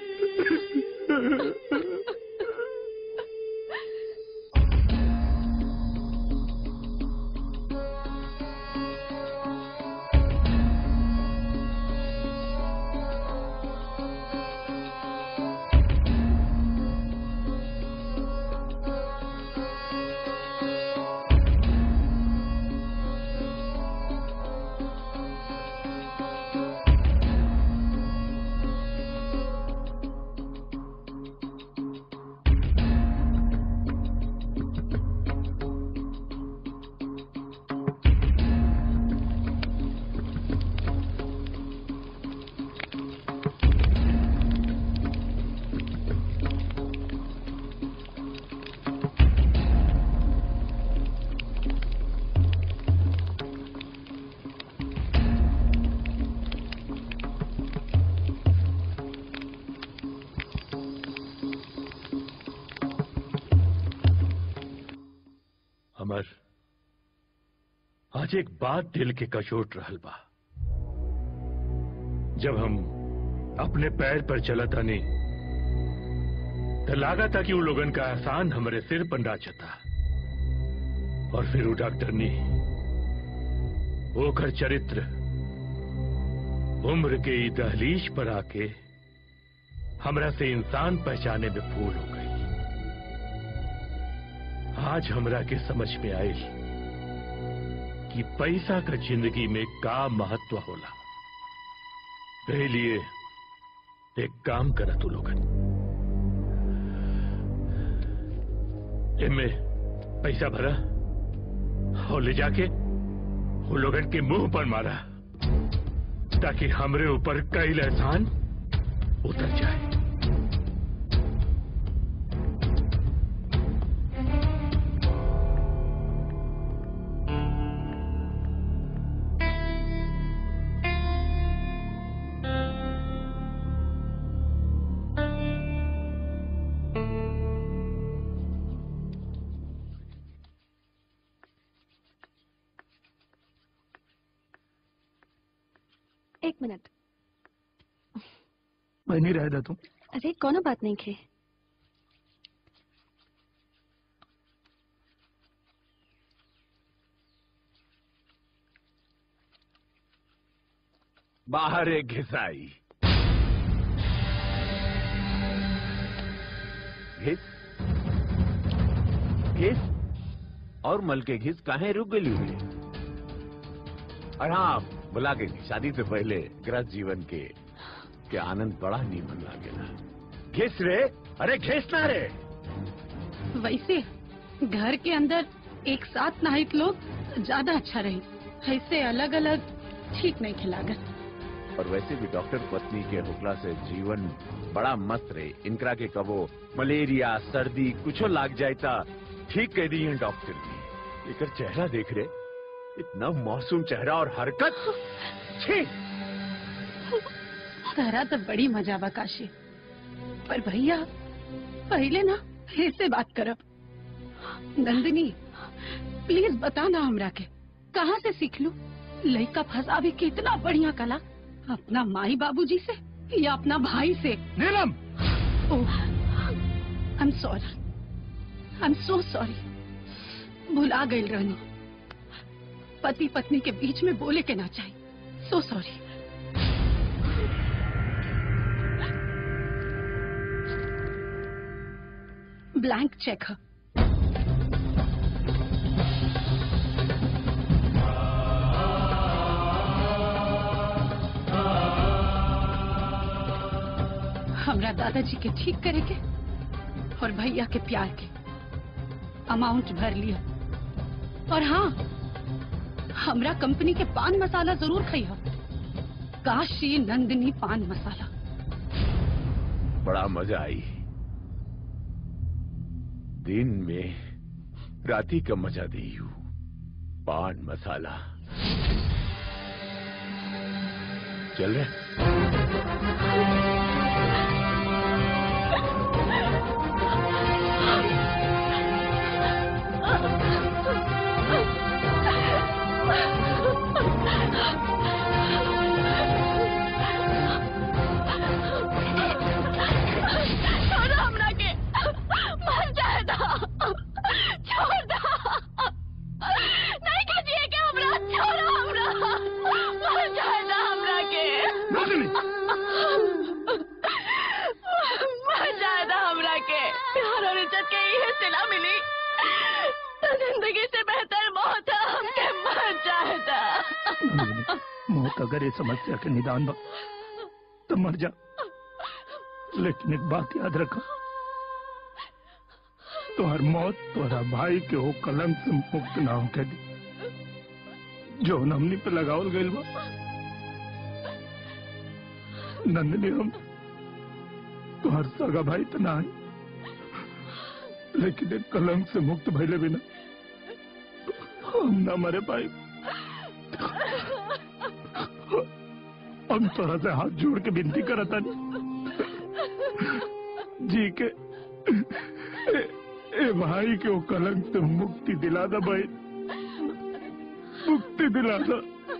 अमर आज एक बात दिल के कचोट रहल बा जब हम अपने पैर पर चलत हनी तो लागा था कि वो लोगन का एहसान हमारे सिर पर नाचता और फिर वो डॉक्टर ने ओकर चरित्र उम्र के ई दहलीज पर आके हमरा से इंसान पहचाने में भूल हो गई आज हमरा के समझ में आई कि पैसा का जिंदगी में का महत्व होला यही लिए एक काम करा तू लोगन इनमें पैसा भरा और ले जाके वो लोगन के मुंह पर मारा ताकि हमरे ऊपर कई एहसान उतर जाए एक मिनट बनी रह दे तुम अरे कोनो बात नहीं खे बाहर एक घिसाई घिस घिस और मल के घिस काहे रुक गई हुई और हाँ बुला के शादी से पहले ग्रह जीवन के के आनंद बड़ा नीमन लागेला घिस रे अरे घिस ना रे वैसे घर के अंदर एक साथ नहाइत लोग ज्यादा अच्छा रही ऐसे अलग अलग ठीक नहीं खिलागत और वैसे भी डॉक्टर पत्नी के हुक्ला से जीवन बड़ा मस्त रहे इनकरा के कबो मलेरिया सर्दी कुछो लाग जाए ता ठीक कह दी है डॉक्टर जी एकर चेहरा देख रहे इतना मासूम चेहरा और हरकत छी तारा तो बड़ी मजा बा काशी पर भैया पहले ना ऐसे बात करब नंदिनी प्लीज बता ना हमरा के कहाँ से सीख लू लड़का फंसा भी कितना बढ़िया कला अपना माई बाबूजी से या अपना भाई से Neelam I am sorry I am so sorry भुला गई रहनी पति पत्नी के बीच में बोले के ना चाहिए सो सॉरी ब्लैंक चेक है हमरा दादाजी के ठीक करे के और भैया के प्यार के अमाउंट भर लिया और हाँ हमरा कंपनी के पान मसाला जरूर खाइयो काशी नंदिनी पान मसाला बड़ा मजा आई दिन में राती का मजा दी हूँ पान मसाला चल रहे छोड़ो हमरा के मर जाए दा छोड़ दा नहीं कहिए के हमरा छोड़ो हमरा मर जाए दा हमरा के मर जाए दा हमरा के प्यार और इज्जत के ये सिला मिली तो जिंदगी से बेहतर मौत है हमके मर जाए दा मौत अगर ये समस्या के निदान बा तो मर जा लेकिन एक बात याद रखो तुम्हार मौत तुम्हारा भाई के हो कलंक से मुक्त ना हो के दी जो हमनी पे लगावल गइल बा नंदनी हम तुम्हार सगा भाई तो ना है लेकिन एक कलंक से मुक्त भइले बिना हम ना मरे पाए हम थोड़ा से हाथ जोड़ के विनती करता जी के ए, ए भाई के वो कलंक से मुक्ति दिला दा भाई मुक्ति दिला दा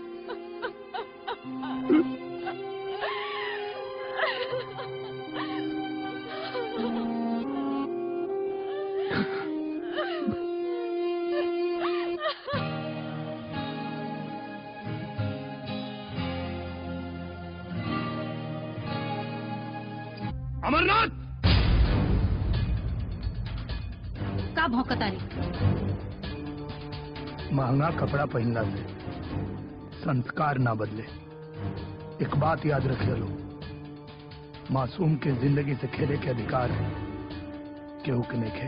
अमरनाथ का भौकतारी महंगा कपड़ा पहनला से संस्कार ना बदले एक बात याद रखे लो मासूम के जिंदगी से खेले के अधिकार है केहू के नहीं खे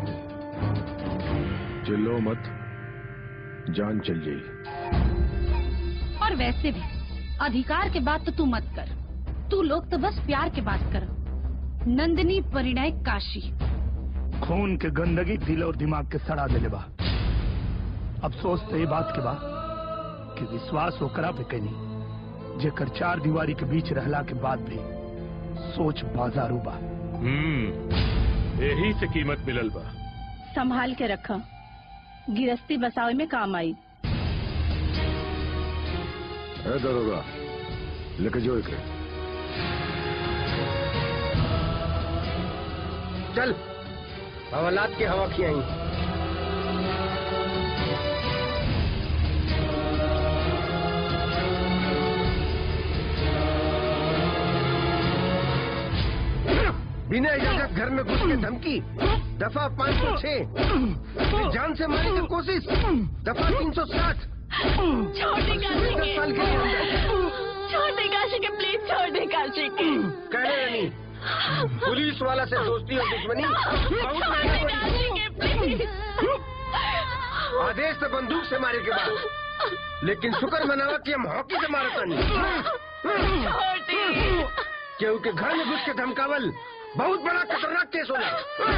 चिल्लो मत जान चल जाई और वैसे भी अधिकार के बात तो तू मत कर तू लोग तो बस प्यार के बात कर नंदिनी परिणय काशी खून के गंदगी दिल और दिमाग के सड़ा देले बा अफसोस तो ये बात के बा कि विश्वास ओकरा पे कनी जेकर चार दीवारी के बीच रहला के बाद भी सोच बाजारू बा हम्म यही से कीमत मिलल बा संभाल के रखा गिरस्ती बसावे में काम आई ए दरोगा लेके जो एक चल हवालात के हवा खियाई बिना इजाजत घर में घुस के धमकी दफा पाँच सौ छह जान से मारने की कोशिश दफा तीन सौ साठ छोड़ दे काशी दस के साल के अंदर छोड़ दे काशी के प्लीज छोड़ दे काशी के कहने रानी पुलिस वाला से दोस्ती और दुश्मनी बहुत छोड़ महंगा दे पड़ी। काशी के प्लीज आदेश तो बंदूक से मारे के बाद लेकिन शुक्र मनावा कि हम हॉकी से मारता नहीं केहू के घर में घुस के धमकावल बहुत बड़ा खतरनाक केस होला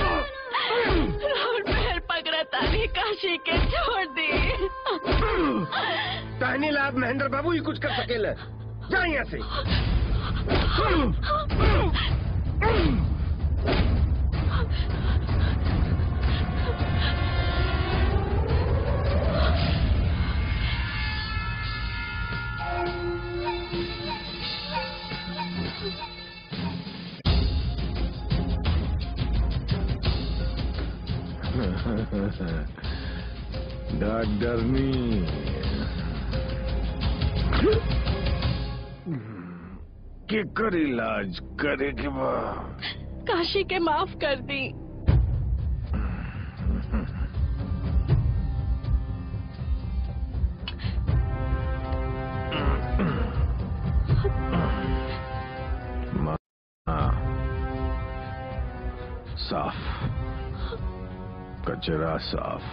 रोड पैर पकड़ा तारी काशी के छोड़ दे टहनी लाभ महेंद्र बाबू ही कुछ कर सकेला जा यहाँ से डरनी केकर इलाज करे के बा काशी के माफ कर दी मा- हाँ। साफ कचरा साफ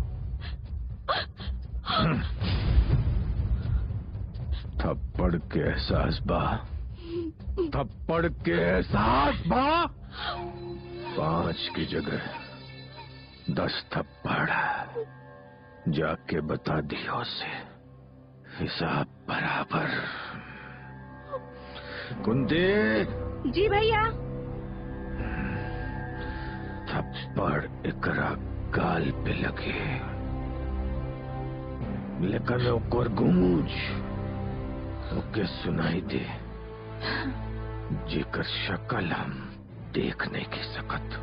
थप्पड़ के एहसास बा थप्पड़ के एहसास बा पांच की जगह दस थप्पड़ जाके बता दियो से हिसाब बराबर कुंती जी भैया थप्पड़ एकरा गाल पे लगे लेकिन ओकर गूंज ओके सुनाई दे जेकर शक्ल हम देख नहीं के सकत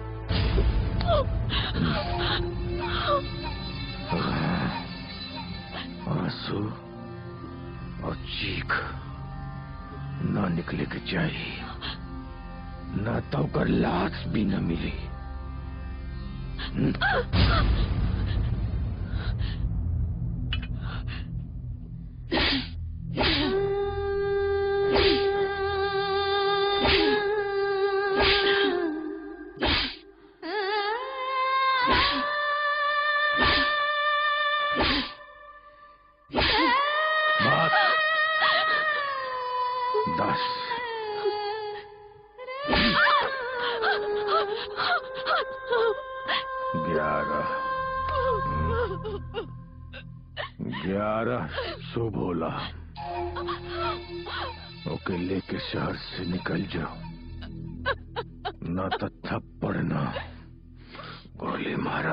आंसू और चीख ना निकले के चाहिए ना तो ओकर लाश भी न मिली बस दस ग्यारह ग्यारह शुभ होला ओके लेके शहर से निकल जाओ ना तो थप्पड़ ना गोली मारा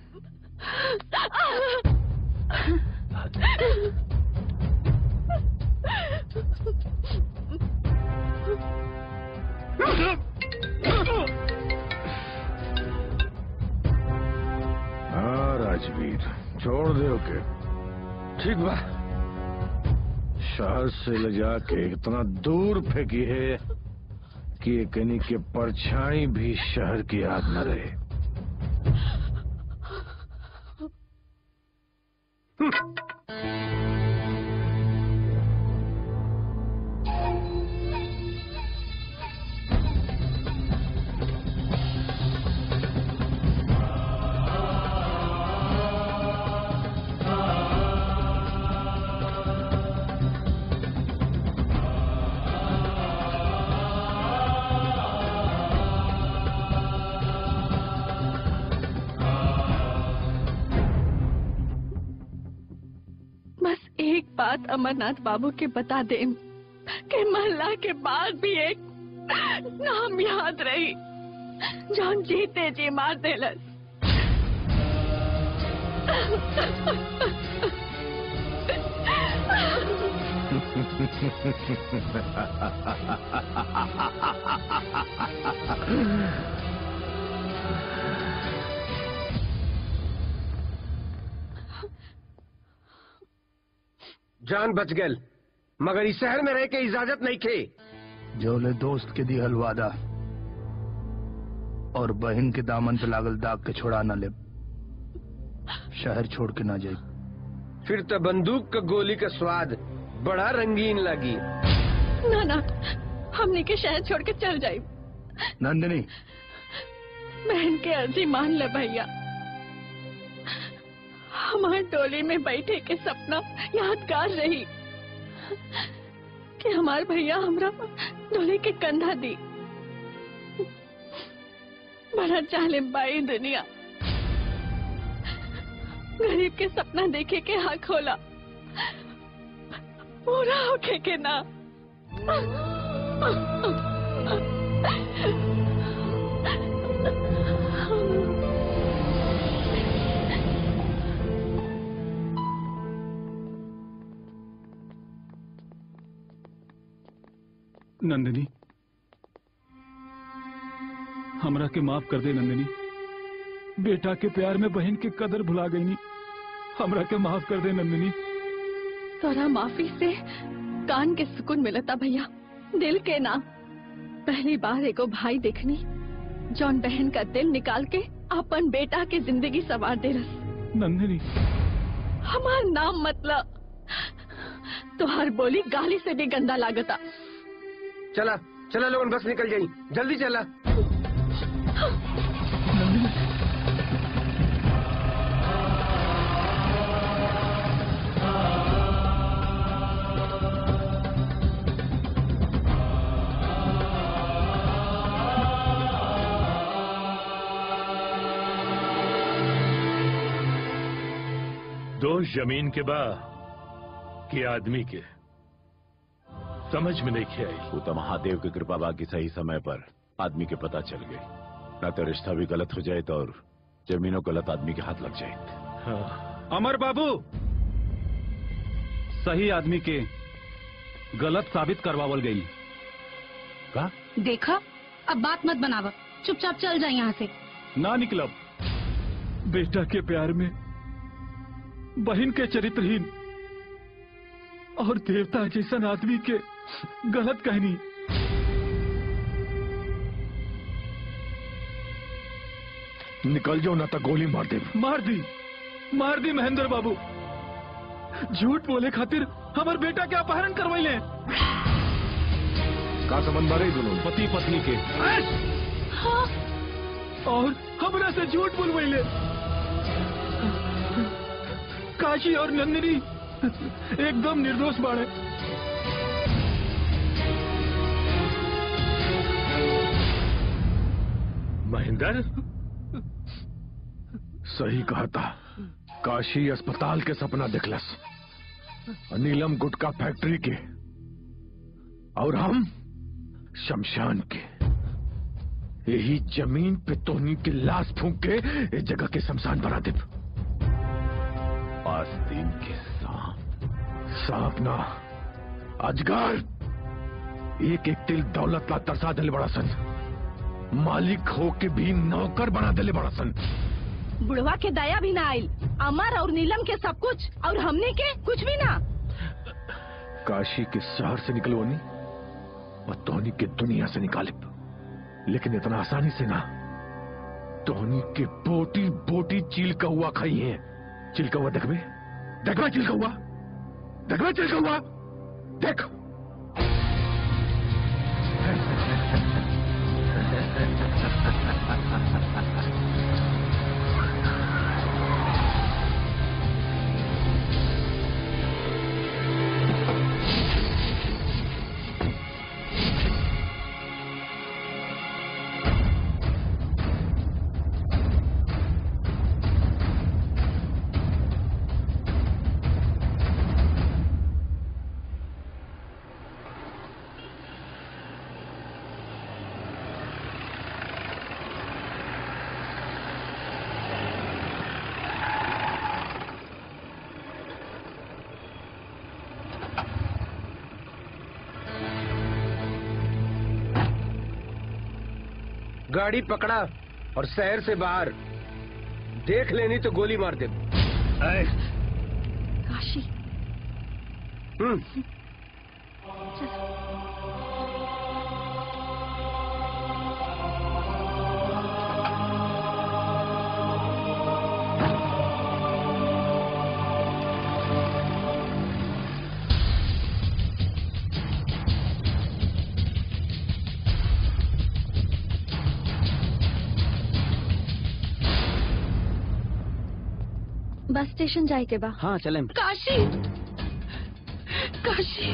हाँ राजवीर छोड़ दे ओके ठीक बा शहर से ले जाके इतना दूर फेंकी है कि ये कनी के परछाई भी शहर की याद न रहे बस एक बात अमरनाथ बाबू के बता दे कि महल्ला के बाद भी एक नाम याद रही जौन जीते जी मार देलस जान बच गल मगर इस शहर में रह के इजाजत नहीं खे जोले दोस्त के दिहल वादा और बहन के दामन पे लागल दाग के छोड़ा न ले शहर छोड़ के ना जाए फिर तो बंदूक का गोली का स्वाद बड़ा रंगीन लगी ना ना हमने के शहर छोड़ के चल जाए नंदिनी बहन के अर्जी मान ले भैया हमार टोली में बैठे के सपना यादगार रही कि हमार भैया हमरा डोली के कंधा दी बड़ा चाले बाई दुनिया गरीब के सपना देखे के हाँ खोला पूरा होके के ना नंदिनी हमरा के माफ कर दे नंदिनी बेटा के प्यार में बहन के कदर भुला गई नी हमरा के माफ कर दे नंदिनी तोरा माफी से कान के सुकून मिलता भैया दिल के ना पहली बार एगो भाई देखनी जौन बहन का दिल निकाल के अपन बेटा के जिंदगी सवार दे रस नंदिनी हमार नाम मतलब तुहार बोली गाली से भी गंदा लागता चला चला लोगन बस निकल जाई जल्दी चला दोष जमीन के बा कि आदमी के समझ में नहीं आई वो तो महादेव की कृपा बाकी सही समय पर आदमी के पता चल गई न तो रिश्ता भी गलत हो जाए तो और जमीनों गलत आदमी के हाथ लग जाए हाँ। अमर बाबू सही आदमी के गलत साबित करवावल गई का देखा अब बात मत बनावा चुपचाप चल जाए यहाँ से ना निकलब बेटा के प्यार में बहन के चरित्रहीन और देवता जैसन आदमी के गलत कहनी निकल जाओ ना तो गोली मार दे मार दी मार दी महेंद्र बाबू झूठ बोले खातिर हमार बेटा के अपहरण करवाइले का संबंध बारे दोनों पति पत्नी के और हमरा से झूठ बोलवाइले काशी और नंदिनी एकदम निर्दोष बाड़े महेंद्र सही कहा था काशी अस्पताल के सपना दिखलस नीलम गुटका फैक्ट्री के और हम शमशान के यही जमीन पे तोहनी की लाश फूंक के इस जगह के शमशान बना दे आस्तीन के सांप सांप ना अजगर एक एक तिल दौलत ला तरसा दिले बड़ा सन मालिक हो के भी नौकर बना दिले बड़ा सन बुढ़वा के दया भी ना आयल अमर और नीलम के सब कुछ और हमने के कुछ भी ना काशी के शहर से निकलवानी और तोहनी के दुनिया से निकाले लेकिन इतना आसानी से ना तोहनी के बोटी बोटी चील का हुआ खाई है चिल का हुआ देखबे देखबे चिल का हुआ देखबे चिल का हुआ देख गाड़ी पकड़ा और शहर से बाहर देख लेनी तो गोली मार दे काशी हम्म बस स्टेशन जाए के बा हाँ चले काशी काशी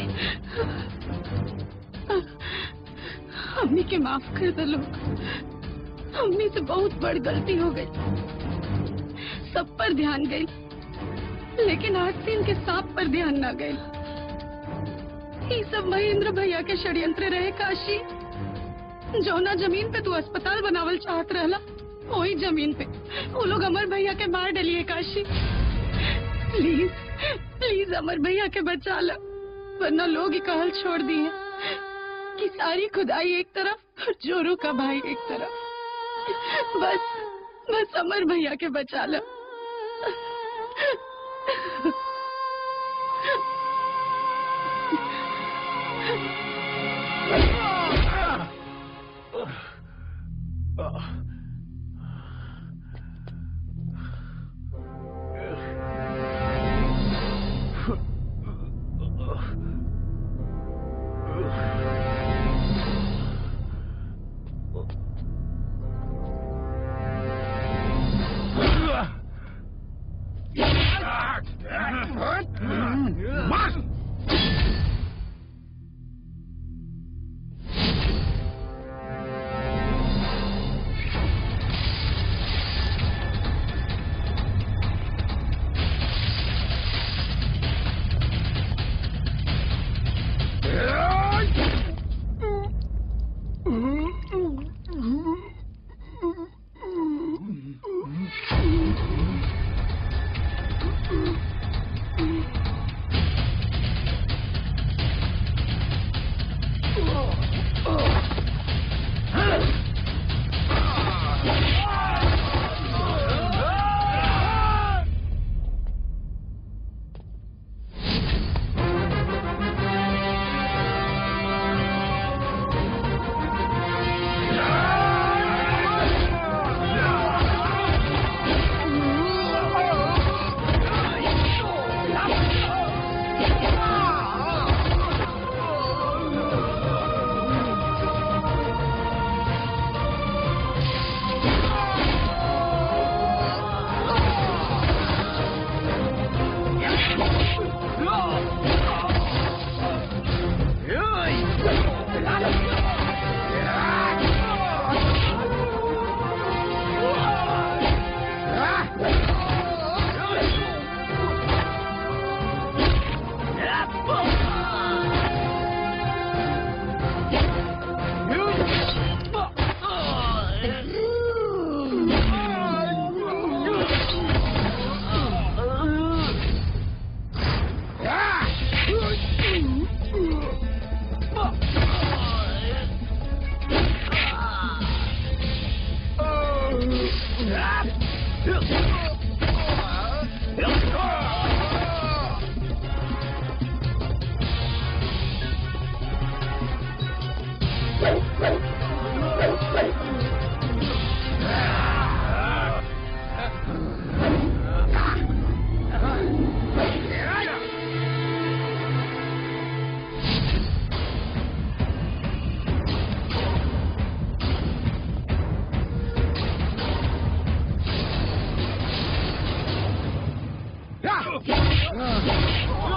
अम्मी के माफ कर दो लोग अम्मी से बहुत बड़ी गलती हो गई सब पर ध्यान गई लेकिन आज से इनके सांप पर ध्यान ना गई ये सब महेंद्र भैया के षड्यंत्र रहे काशी जौना जमीन पे तू अस्पताल बनावल चाहत रहला वही जमीन पे वो लोग अमर भैया के मार डलिए काशी प्लीज प्लीज अमर भैया के बचा लो वरना लोग ही कहल छोड़ दिए कि सारी खुदाई एक तरफ और जोरू का भाई एक तरफ बस बस अमर भैया के बचा लो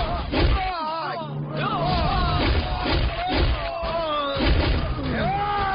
Ah!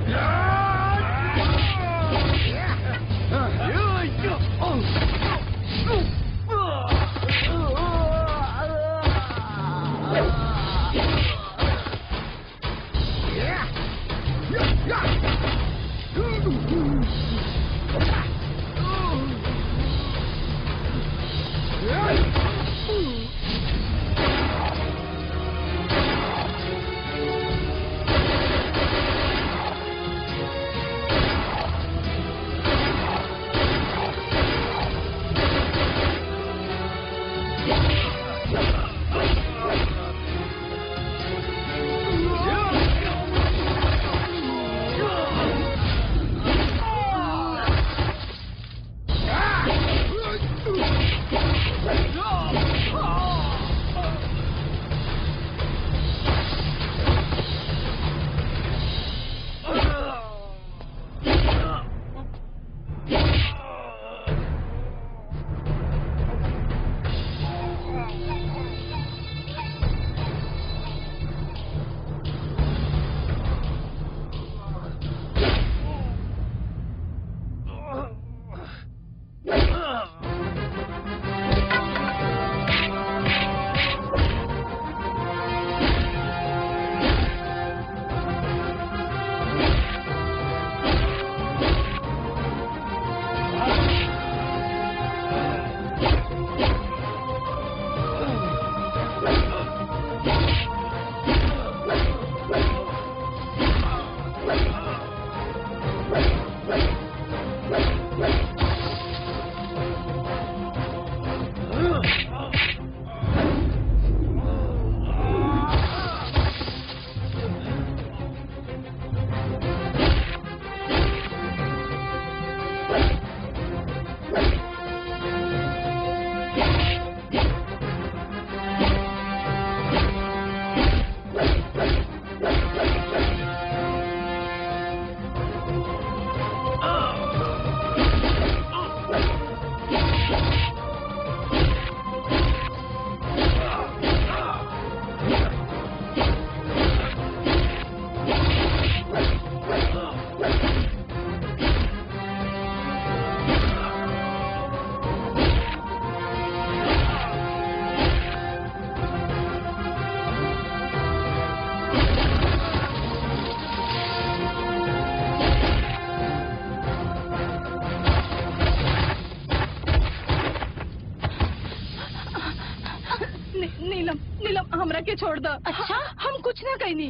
नी, नीलम नीलम हमरा के छोड़ दो अच्छा हम कुछ ना कहनी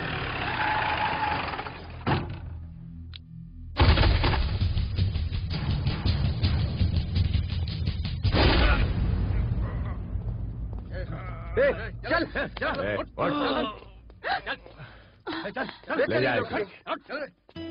ए, चल चल ए, उठ, उठ। चल, चल, चल, ले जा चल, इसे। चल।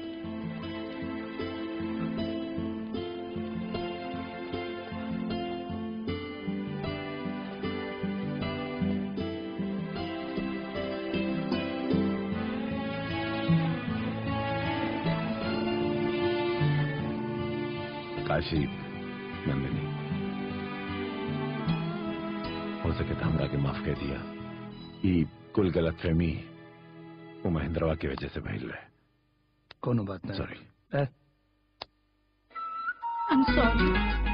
काशी नंदिनी हो सके तो हमरा के माफ कर दिया ई कुल गलत फहमी वो महेंद्रवा की वजह से भइल रहे कोनो बात नहीं सॉरी I'm sorry.